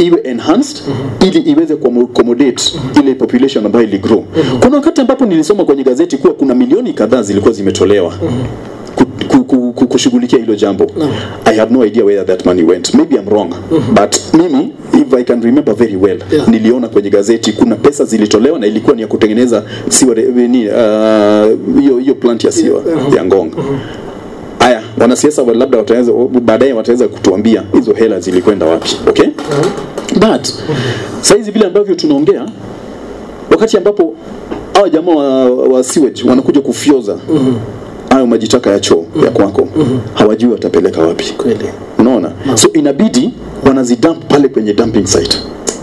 iwe enhanced ili iweze kuamo- accommodate ile population ambayo iligrow kuna wakati ambapo nilisoma kwenye gazeti kuwa kuna milioni kadhaa zilikuwa zimetolewa ku- ku- ku- ku- kushughulikia hilo jambo i have no idea where that money went maybe i'm wrong but mimi if i can remember very well Yeah. niliona kwenye gazeti kuna pesa zilitolewa na ilikuwa ni ya kutengeneza siwa ni uh, hiyo hiyo plant ya siwa ya ngong haya wanasiasa wa- labda wataweza baadaye wataweza kutuambia hizo hela zilikwenda wapi okay but saizi vile ambavyo tunaongea wakati ambapo hawa jamaa wa, wa sewage wanakuja kufyoza hayo maji taka ya choo ya kwako hawajui watapeleka wapi kweli unaona so inabidi wanazidump pale kwenye dumping site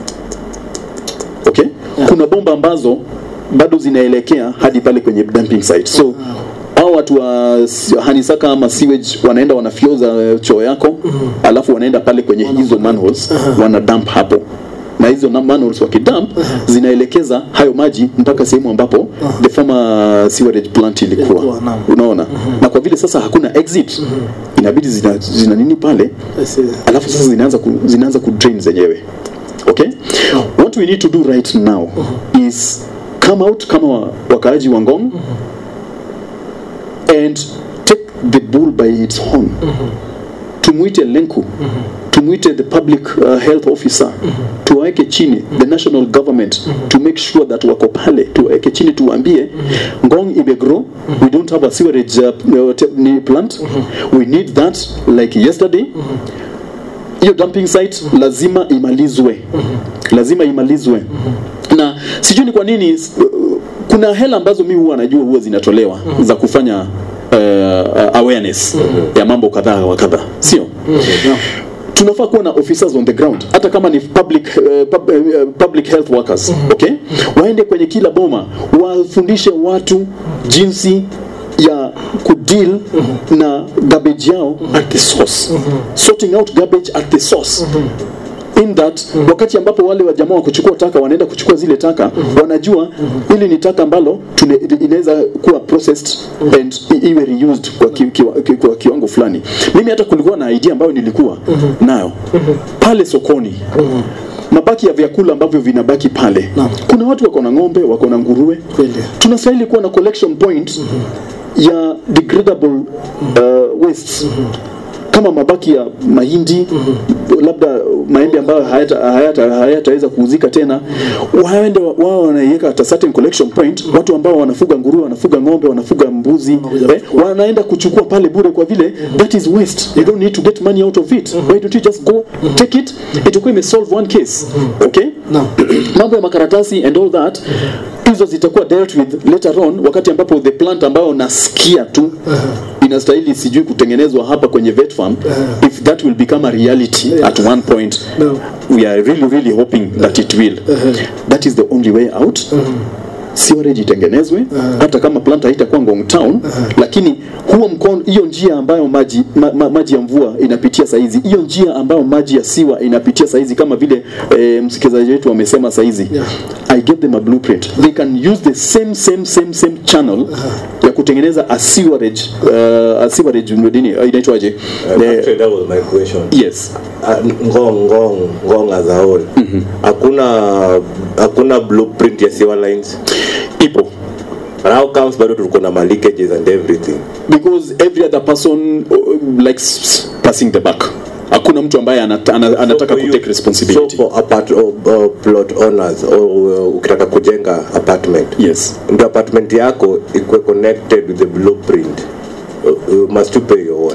okay kuna bomba ambazo bado zinaelekea hadi pale kwenye dumping site so hao watu wa s- hanisaka ama sewage wanaenda wanafyoza eh, choo yako alafu wanaenda pale kwenye hizo manholes wana dump hapo na hizo na- manholes wakidump zinaelekeza hayo maji mpaka sehemu ambapo the former sewerage plant ilikuwa Ilikuwa, naam. unaona na kwa vile sasa hakuna exit inabidi zina, zina nini pale I see. alafu sasa zinaanza ku, zinaanza ku drain zenyewe okay what we need to do right now is come out kama wa- wakaaji wa ngong and take the bull by its horn tumwite lenku tumwite the public uh, health officer tuwaweke chini the national government to make sure that wako pale tuwaweke chini tuwaambie ngong imegrow we don't have a sewerage uh, te- ni plant we need that like yesterday hiyo dumping site lazima imalizwe lazima imalizwe na sijui ni kwa nini s- kuna hela ambazo mi huwa najua huwa zinatolewa za kufanya uh, awareness ya mambo kadhaa wa kadhaa sio tunafaa kuwa na officers on the ground hata kama ni public, uh, pub, uh, public health workers okay waende kwenye kila boma wafundishe watu jinsi ya kudeal na garbage yao at the source sorting out garbage at the source in that wakati ambapo wale wa jamaa wa kuchukua taka wanaenda kuchukua zile taka wanajua hili ni taka ambalo tune- inaweza kuwa processed and i- iwe reused kwa, ki, ki, ki, kwa kiwango fulani mimi hata kulikuwa na idea ambayo nilikuwa nayo pale sokoni mabaki ya vyakula ambavyo vinabaki pale kuna watu wako na ng'ombe wako na nguruwe Kweli. tunastahili kuwa na collection point ya degradable uh, wastes kama mabaki ya mahindi labda maembe ambayo hayataweza hayata, hayata kuuzika tena waende wa- wao wanaiweka at a certain collection point watu ambao wanafuga nguruwe wanafuga ng'ombe wanafuga mbuzi eh, wanaenda kuchukua pale bure kwa vile that is waste you don't need to get money out of it why don't you just go take it itakuwa imesolve one case okay Naam. mambo ya makaratasi and all that hizo zitakuwa dealt with later on wakati ambapo the plant ambayo nasikia tu inastahili sijui kutengenezwa hapa kwenye vet farm if that will become a reality at one point No. we are really really hoping that it will that is the only way out sewerage itengenezwe hata kama plant haitakuwa Ngong Town lakini huo mkono hiyo njia ambayo maji ma, ma, maji ya mvua inapitia saizi hiyo njia ambayo maji ya siwa inapitia saizi kama vile eh, msikilizaji wetu amesema saizi Yeah. I give them a blueprint they can use the same same same same channel ya kutengeneza a sewerage uh, a sewerage nini uh, inaitwaje The- Actually, that was my question. yes Uh, ngong ngong ngong as a whole hakuna hakuna blueprint ya sewer lines ipo and how comes bado tuko na ma leakages and everything because every other person uh, likes passing the buck hakuna mtu ambaye anata, ana, anataka for you- kutake responsibility so for apart, uh, uh, plot owners or uh, ukitaka kujenga apartment yes ndio apartment yako ikuwe connected with the blueprint uh, uh, must you pay your own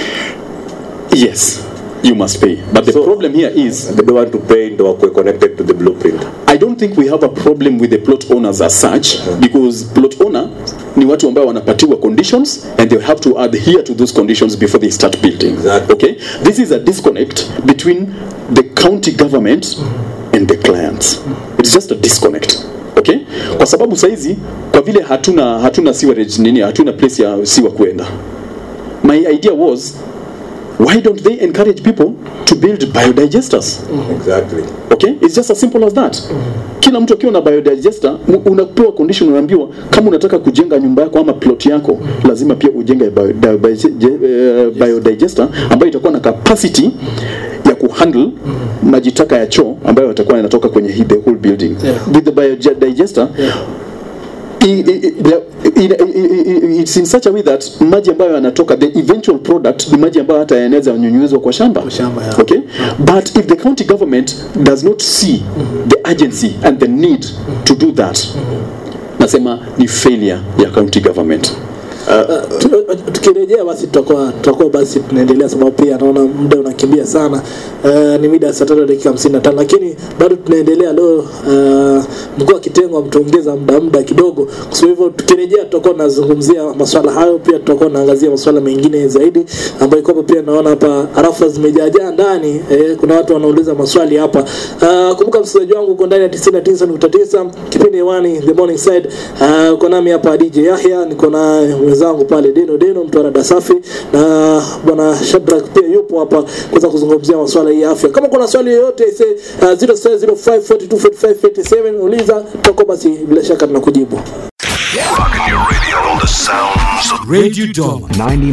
yes you must pay but the So- problem here is they don't want to pay ndio wakuwe connected to the blueprint I don't think we have a problem with the plot owners as such because plot owner ni watu ambao wanapatiwa conditions and they have to adhere to those conditions before they start building Exactly. okay this is a disconnect between the county government and the clients it's just a disconnect okay kwa sababu saizi kwa vile hatuna hatuna sewerage nini hatuna place ya siwa kuenda my idea was why don't they encourage people to build biodigesters exactly okay it's just as simple as that kila mtu akiwa na biodigester mu- unapewa condition unaambiwa kama unataka kujenga nyumba yako ama plot yako lazima pia ujenge bio, di- bio, je- eh, biodigester ambayo itakuwa na capacity ya kuhandle maji taka ya choo ambayo yatakuwa yanatoka kwenye hii- the whole building Yeah. with the biodigester i- i- i- the- i- i- i- it's in such a way that maji ambayo yanatoka the eventual product ni maji ambayo hata yanaweza nyunyuzwa kwa shamba Kwa shamba, yeah. okay but if the county government does not see the urgency and the need to do that nasema ni failure ya county government Tu- tukirejea basi tutakuwa tutakuwa basi tunaendelea sababu pia naona muda unakimbia sana uh, ni mida ya saa tatu dakika hamsini na tano lakini bado tunaendelea leo uh, mkuu wa kitengo ametuongeza muda muda kidogo kwa sababu hivyo tukirejea tutakuwa tunazungumzia maswala hayo pia tutakuwa tunaangazia maswala mengine zaidi ambayo kwamba pia naona hapa arafa zimejaajaa ndani eh, kuna watu wanauliza maswali hapa uh, kumbuka msikilizaji wangu uko ndani ya 99.9 kipindi hewani the morning side uh, uko nami hapa DJ Yahya niko na mwenzangu pale Deno Deno mtu wa safi na bwana Shadrack pia yupo hapa kuweza kuzungumzia masuala hii ya afya kama kuna swali yoyote say uh, 0705424587 uliza tutakuwa basi bila shaka tunakujibu Rocking your radio on the sounds of Radio Doma,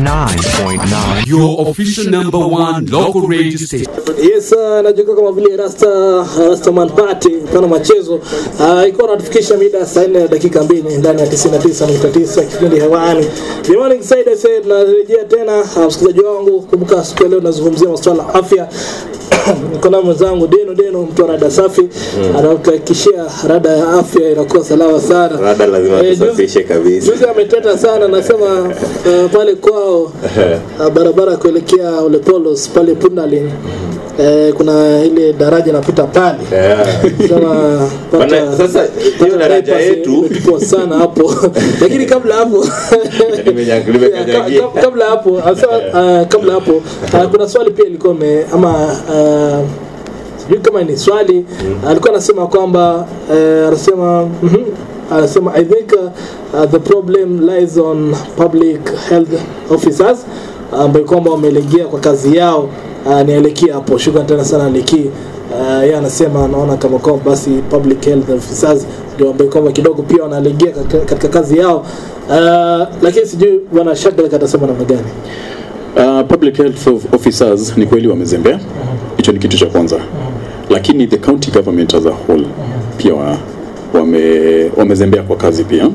99.9 your official number one local radio station. Yes, uh, najuka kama vile Rasta Rastaman Party pana machezo uh, iko natufikisha mida saa 4 na dakika mbili ndani ya 99.9 kipindi hewani. The morning side I said tunarejea tena uh, msikilizaji wangu, kumbuka siku ya leo nazungumzia masuala ya afya niko na mwenzangu Deno Deno mtu wa rada safi mm. anatuhakikishia rada ya afya inakuwa salama sana. Rada lazima Eh, juzi- tusafishe kabisa. Juzi ameteta sana anasema uh, pale kwao uh, barabara kuelekea Ole Polos pale Pundaling eh, kuna ile daraja napita pale Yeah. sema pata- Bana, sasa, hiyo pata daraja bypass yetu- imetupwa sana hapo lakini kabla hapo Nimenya- nimekanyagia. Ka- ka- kabla hapo asa, uh, kabla hapo uh, kuna swali pia ilikuwa ime ama uh, sijui kama ni swali alikuwa anasema kwamba uh, anasema mhm, anasema i think uh, uh, the problem lies on public health officers ambayo kwamba wamelegea kwa kazi yao uh, nielekea hapo shukran tena sana liki uh, yeye anasema anaona kama kwamba basi public health officers ndio ambayo kwamba kidogo pia wanalegea katika, katika kazi yao uh, lakini sijui bwana Shadrack atasema namna gani Uh, public health of- officers ni kweli wamezembea, hicho ni kitu cha kwanza, lakini the county government as a whole pia wa, wame, wamezembea kwa kazi pia.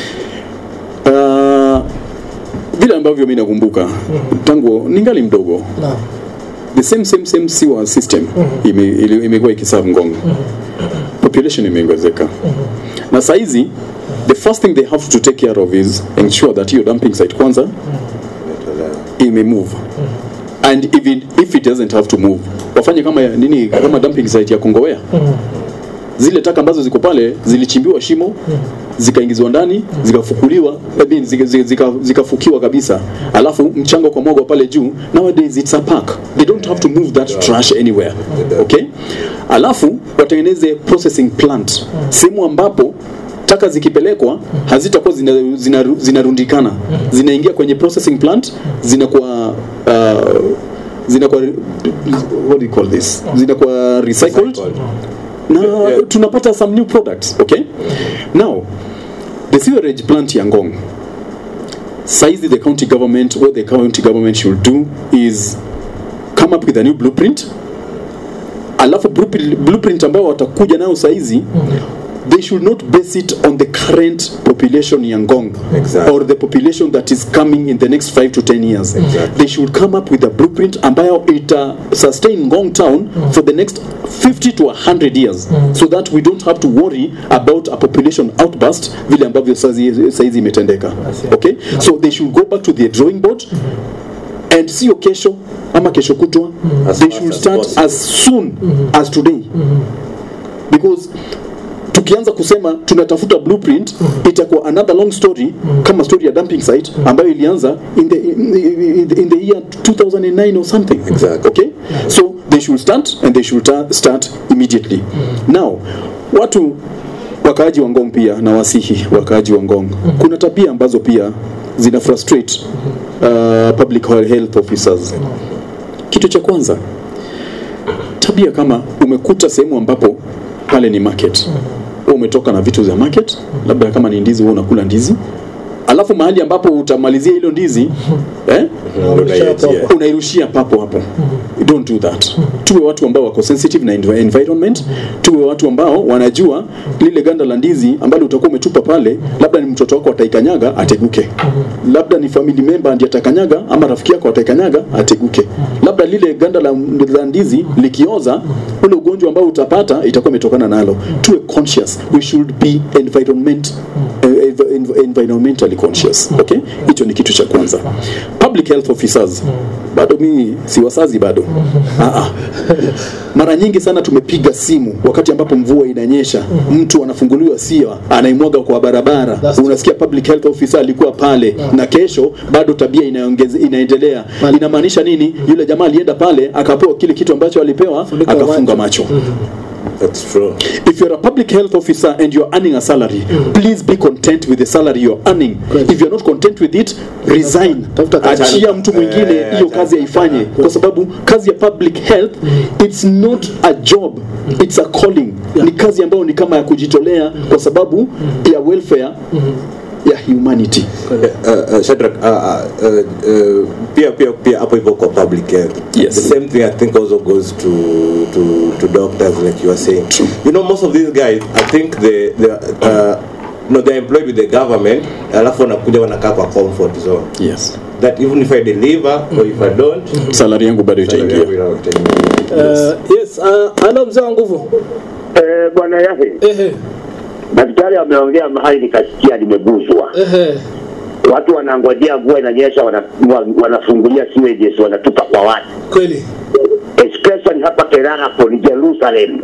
Uh, vile ambavyo mi nakumbuka tangu ningali mdogo naam the same same same sewer system ime- ili- imekuwa ikiserve Ngong, population imeongezeka na saizi the first thing they have to take care of is ensure that hiyo dumping site kwanza ime move and even if it doesn't have to move wafanye kama ya- nini kama dumping site ya Kongowea zile taka ambazo ziko pale zilichimbiwa shimo zikaingizwa ndani zikafukuliwa I mean, zika- zika- zika- zikafukiwa kabisa alafu mchanga kwa mwagwa pale juu nowadays it's a park they don't have to move that trash anywhere okay alafu watengeneze processing plant sehemu ambapo taka zikipelekwa hazitakuwa zinarundikana zina, zina zinarundikana. zinaingia kwenye processing plant zinakuwa uh, zinakuwa what do you call this zinakuwa recycled na tunapata some new products okay now the sewerage plant ya Ngong saizi the county government what the county government should do is come up with a new blueprint alafu blueprint, blueprint ambayo watakuja nayo saizi they should not base it on the current population ya Ngong Exactly. or the population that is coming in the next 5 to 10 years they should come up with a blueprint ambayo ita sustain Ngong town for the next 50 to 100 years so that we don't have to worry about a population outburst vile ambavyo saizi saizi imetendeka okay so they should go back to the drawing board and sio kesho ama kesho kutwa As they fast should as start possible. as soon as today because tukianza kusema tunatafuta blueprint itakuwa another long story kama story ya dumping site ambayo ilianza in the, in, in the, in the year 2009 or something Exactly. okay so they should start and they should ta- start immediately now watu wakaaji wa Ngong pia na wasihi wakaaji wa Ngong kuna tabia ambazo pia zina frustrate uh, public health officers kitu cha kwanza tabia kama umekuta sehemu ambapo pale ni market wewe umetoka na vitu za market labda kama ni ndizi wewe unakula ndizi alafu mahali ambapo utamalizia hilo ndizi eh? Unaiachia. unairushia papo hapo don't do that tuwe watu ambao wako sensitive na envi- environment tuwe watu ambao wanajua lile ganda la ndizi ambalo utakuwa umetupa pale labda ni mtoto wako ataikanyaga ateguke labda ni family member ndiye atakanyaga ama rafiki yako ataikanyaga ateguke labda lile ganda la, la ndizi likioza ule ugonjwa ambao utapata itakuwa imetokana nalo tuwe conscious we should be environment eh, env- env- environmentally conscious okay hicho ni kitu cha kwanza public health officers bado mi si wasazi bado ah, ah. mara nyingi sana tumepiga simu wakati ambapo mvua inanyesha mtu anafunguliwa siwa anaimwaga kwa barabara That's unasikia public health officer alikuwa pale na kesho bado tabia inaongeze, inaendelea inamaanisha nini yule jamaa alienda pale akapewa kile kitu ambacho alipewa Funika akafunga macho. macho That's true. if you're a public health officer and you're earning a salary please be content with the salary you're earning Correct. if you're not content with it resign tafuta kazi. achia mtu mwingine Eh, hiyo acha- kazi aifanye kwa sababu kazi ya public health it's not a job it's a calling ni kazi ambayo ni kama ya kujitolea kwa sababu ya welfare ya humanity uh, uh, Shadrack, uh, uh, uh, uh, pia pia pia hapo hivyo kwa public health Yes. the same thing i think also goes to to to doctors like you are saying you know most of these guys i think they they uh, no they're employed with the government alafu wanakuja wanakaa kwa comfort zone yes that even if i deliver or if i don't salari yangu bado itaingia Uh, yes, uh, halo mzee wa nguvu. Eh, bwana Yahe, Ehe, daktari ameongea mahali nikasikia nimeguzwa. ehe. Watu wanangojea mvua inanyesha, wana- wa- wanafungulia sewages wanatupa kwa watu, Kweli. especially hapa Kerarapo ni Jerusalem.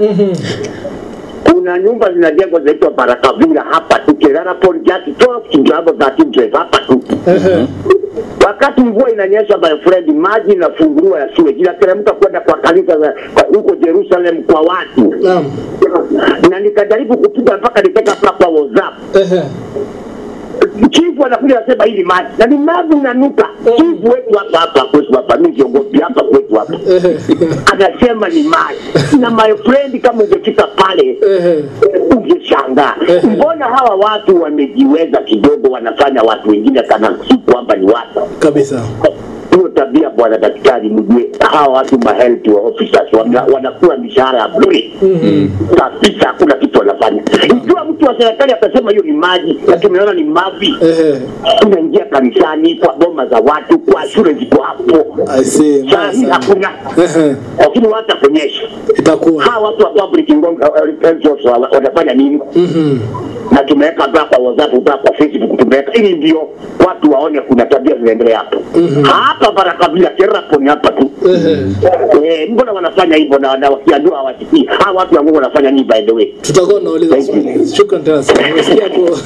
Kuna nyumba zinajengwa zinaitwa Barakavira hapa tu Kerarapo just 12 Kingago 13 Drive hapa tu. Ehe. Wakati mvua inanyesha, my friend, maji inafunguliwa ya sewage inateremka kwenda kwa kanisa za- kwa- huko Jerusalem kwa watu, Naam. na nikajaribu kupiga mpaka nikaweka hapa kwa WhatsApp Ehe. chifu anakuja anasema hii ni maji na ni maji inanuka. Chifu wetu hapa hapa kwetu hapa, mimi kiongozi hapa kwetu hapa Ehe. anasema ni maji, na my friend, kama ungefika pale Ehe. ungeshangaa mbona hawa watu wamejiweza kidogo, wanafanya watu wengine kana si kwamba ni watu Kabisa. hiyo tabia bwana daktari, mjue hawa watu ma health officers wana- wanakula mishahara ya bure kabisa, hakuna kitu wanafanya. Ikiwa mtu wa serikali atasema hiyo ni maji na tumeona ni mavi, Ehe. tunaingia kanisani, kwa boma za watu, kwa shule ziko hapo, I see. saa Mbaya hii sana. hakuna, Ehe. lakini wata kuonyesha Itakuwa. hawa watu wa public ngonga health officers wa- watafanya nini? na tumeweka hapa kwa WhatsApp, hapa kwa Facebook tumeweka, ili ndio watu waone kuna tabia zinaendelea hapo hapa Barakabila Kerapo ni hapa tu eh, mbona wanafanya hivyo na na wakiambiwa hawasikii hawa watu wa Mungu wanafanya nini by the way? Tutakuwa tunauliza swali. Shukran tena sana. Umesikia hapo?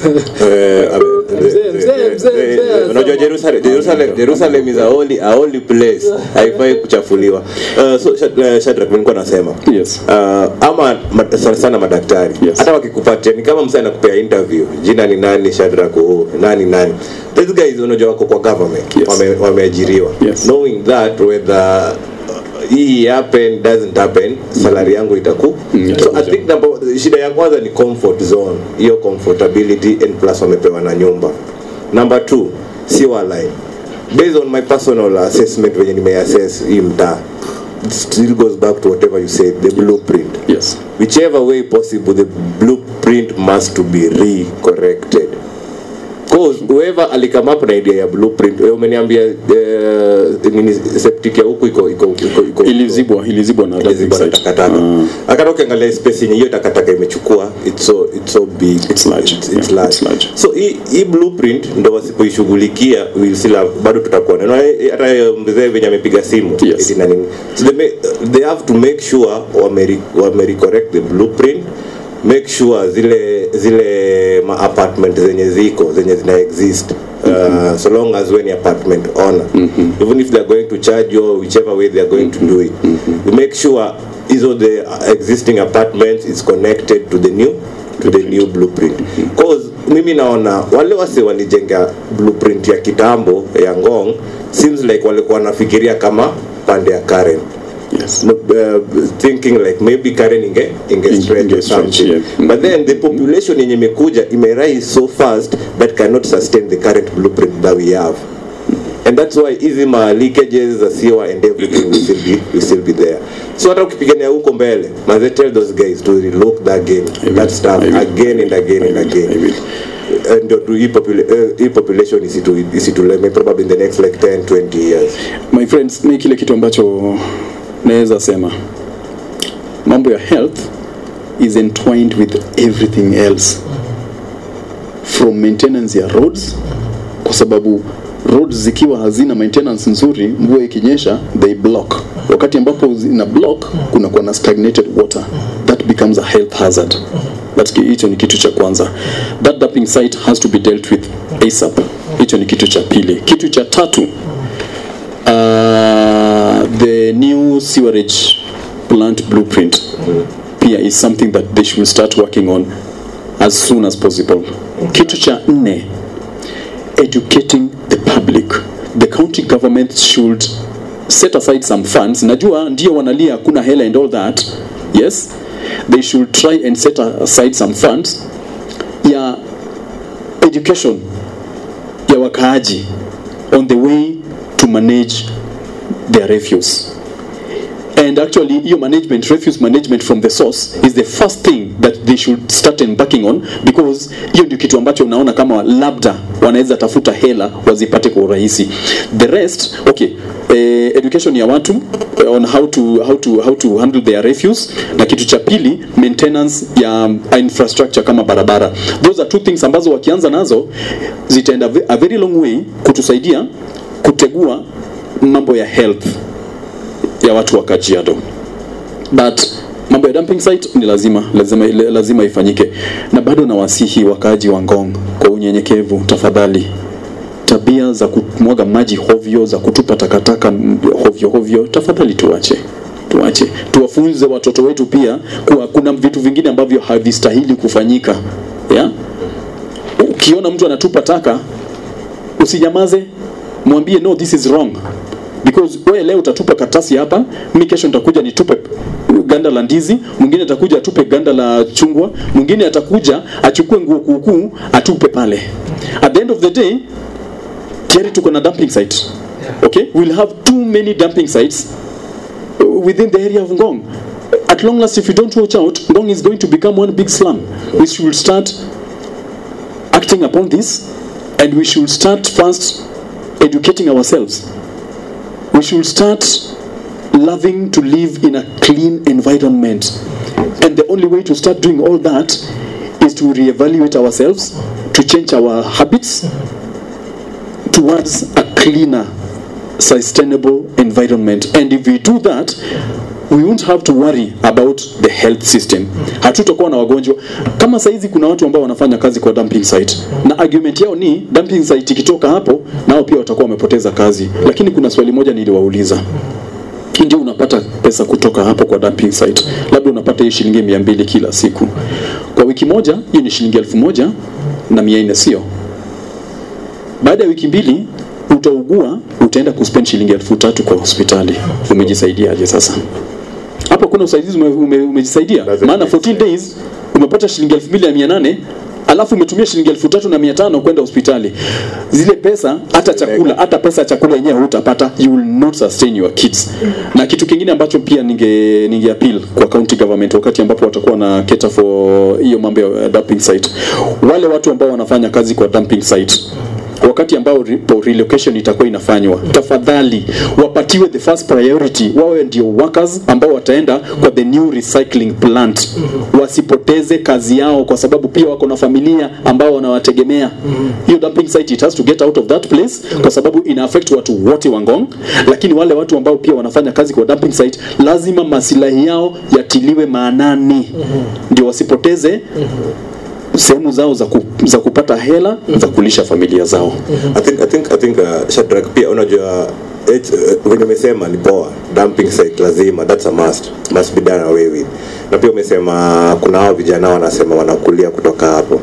Mzee, mzee, mzee, mzee, unajua Jerusalem, Jerusalem, Jerusalem is a holy, a holy place haifai kuchafuliwa uh, so Shad- uh, Shadrack mimi nilikuwa nasema Yes. uh, ama ma, sana sana madaktari Yes. hata wakikupatia ni kama msee anakupea interview jina ni nani Shadrack oh, nani nani these guys unajua wako kwa government Yes. wame, wameajiriwa Yes. knowing that whether uh, hii happen doesn't happen salary yangu itaku Mm, so I itakuja. think number, shida ya kwanza ni comfort zone hiyo comfortability and plus wamepewa na nyumba number two sewer line based on my personal assessment venye nimeassess hii mtaa it still goes back to whatever you said the blueprint yes whichever way possible the blueprint must to be re-corrected cause whoever alikame up na idea ya blueprint wewe umeniambia uh, nini septic ya huku iko iko iko iko ilizibwa ilizibwa na ilizibwa na takataka akata ukiangalia space yenye hiyo takataka imechukua it's so it's so big It's large. it's, it's Yeah, large. it's large. so hii hii blueprint ndo wasipoishughulikia we'll still have, bado tutakuwa na na hata mzee venye amepiga simu Yes. eti na nini so they, may, they have to make sure wame wame correct the blueprint make sure zile zile ma apartment zenye ziko zenye zina exist Uh, so long as when apartment owner even if they're going to charge you whichever way they're going to do it we make sure hizo the existing apartments is connected to the new to the new blueprint cause mimi naona wale wase walijenga blueprint ya kitambo ya ngong seems like walikuwa wanafikiria kama pande ya Karen Yes. no, uh, thinking like maybe Karen inge inge Inge- stretch or inge stretch, something yeah. but then the population yenye imekuja imerise so fast that cannot sustain the current blueprint that we have and that's why hizi ma leakages za sewer and everything will still be will still be there so hata ukipigania huko mbele maze tell those guys to relook that game will. that stuff I will. again and again and I will. I again will. Uh, ndio tu hii popula- uh, hii population isitu isituleme probably in the next like 10 20 years my friends mi kile kitu ambacho naweza sema mambo ya health is entwined with everything else from maintenance ya roads kwa sababu roads zikiwa hazina maintenance nzuri mvua ikinyesha they block wakati ambapo zina block kunakuwa na stagnated water that becomes a health hazard That's ki- hicho ni kitu cha kwanza that dumping site has to be dealt with asap hicho ni kitu cha pili kitu cha tatu uh, the new sewerage plant blueprint pia is something that they should start working on as soon as possible kitu cha nne educating the public the county government should set aside some funds najua ndio wanalia hakuna hela and all that yes they should try and set aside some funds ya education ya wakaaji on the way to manage their refuse and actually hiyo management refuse management from the source is the first thing that they should start embarking on because hiyo ndio kitu ambacho unaona kama labda wanaweza tafuta hela wazipate kwa urahisi the rest okay eh, education ya watu eh, on how to, how to, how to handle their refuse na kitu cha pili maintenance ya infrastructure kama barabara those are two things ambazo wakianza nazo zitaenda ve- a very long way kutusaidia kutegua mambo ya health ya watu wa Kajiado but mambo ya dumping site ni lazima lazima, lazima ifanyike na bado nawasihi wakaaji wa Ngong kwa unyenyekevu tafadhali tabia za kumwaga maji hovyo za kutupa takataka m- hovyo hovyo tafadhali tuache tuache tuwafunze watoto wetu pia kuwa kuna vitu vingine ambavyo havistahili kufanyika yeah? ukiona mtu anatupa taka usinyamaze mwambie no this is wrong because wewe leo utatupa karatasi hapa mi kesho nitakuja nitupe ganda la ndizi mwingine atakuja atupe ganda la chungwa mwingine atakuja achukue nguo kuukuu atupe pale at the end of the day tayari tuko na dumping site okay we'll have too many dumping sites uh, within the area of Ngong at long last if you don't watch out Ngong is going to become one big slum we should start acting upon this and we should start first educating ourselves we should start loving to live in a clean environment and the only way to start doing all that is to reevaluate ourselves to change our habits towards a cleaner sustainable environment and if we do that we won't have to worry about the health system hatutakuwa na wagonjwa kama saizi kuna watu ambao wanafanya kazi kwa dumping site na argument yao ni dumping site ikitoka hapo nao pia watakuwa wamepoteza kazi lakini kuna swali moja niliwauliza ndio unapata pesa kutoka hapo kwa dumping site labda unapata hiyo shilingi mia mbili kila siku kwa wiki moja hiyo ni shilingi elfu moja na mia nne sio baada ya wiki mbili utaugua utaenda kuspend shilingi elfu tatu kwa hospitali umejisaidiaje sasa hapo kuna usaidizi ume, ume, umejisaidia Doesn't maana make 14 days umepata shilingi elfu mbili na mia nane alafu umetumia shilingi elfu tatu na mia tano kwenda hospitali zile pesa hata chakula hata pesa ya chakula yenyewe hutapata you will not sustain your kids na kitu kingine ambacho pia ninge, ninge appeal kwa county government wakati ambapo watakuwa na cater for hiyo mambo ya dumping site wale watu ambao wanafanya kazi kwa dumping site wakati ambao re- po- relocation itakuwa inafanywa tafadhali wapatiwe the first priority wawe ndio workers ambao wataenda kwa the new recycling plant wasipoteze kazi yao kwa sababu pia wako na familia ambao wanawategemea hiyo dumping site it has to get out of that place kwa sababu ina affect watu wote wa Ngong lakini wale watu ambao pia wanafanya kazi kwa dumping site lazima masilahi yao yatiliwe maanani ndio wasipoteze sehemu zao za, ku, za kupata hela za kulisha familia zao I think I think I think uh, Shadrack pia unajua it, uh, venye umesema ni poa dumping site lazima that's a must must be done away with na pia umesema kuna hao vijana wanasema wanakulia kutoka hapo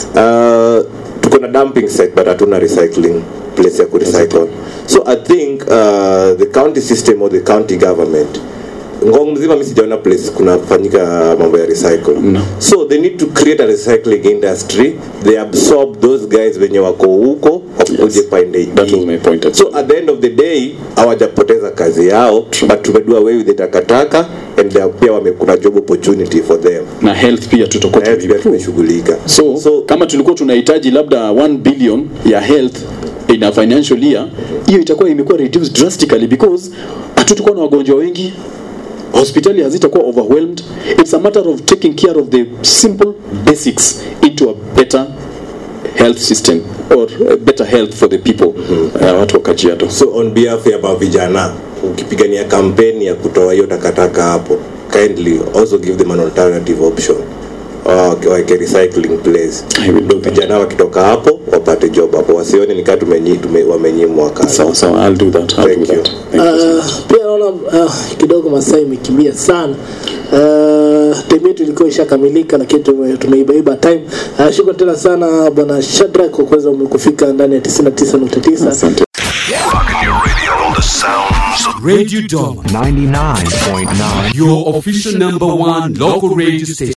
uh, tuko na dumping site but hatuna recycling place ya kurecycle so I think uh, the county system or the county government ngong mzima mi sijaona place kunafanyika mambo ya recycle No. so they need to create a recycling industry they absorb those guys wenye wako huko wakuje pande That hii. was my point. so at the end of the day hawajapoteza kazi yao but tumedua away with the takataka and they are- pia wame, kuna job opportunity for them na health pia tutakuwa Na pia tumeimprove. tumeshughulika so, so kama tulikuwa tunahitaji labda 1 billion ya health in a financial year hiyo itakuwa imekuwa reduced drastically because hatutakuwa na wagonjwa wengi hospitali hazitakuwa overwhelmed it's a matter of taking care of the simple basics into a better health system or uh, better health for the people uh, watu wa Kajiado so on behalf ya mavijana ukipigania kampeni ya kutoa hiyo takataka hapo kindly also give them an alternative option uh, like a recycling place I will do ndio vijana wakitoka hapo wapate job hapo wasione nikaa tumenyi, tume, wamenyimwa kazi sawa sawa I'll do that I'll Thank do you. that Thank you so much. Uh, pia naona uh, kidogo masaa imekimbia sana uh, time yetu ilikuwa ishakamilika lakini tume- tumeibaiba time uh, shukran tena sana bwana Shadrack kwa kuweza kufika ndani ya 99.9 asante Rocking your radio on the sounds of Radio Dog, 99.9 your official number one local radio station.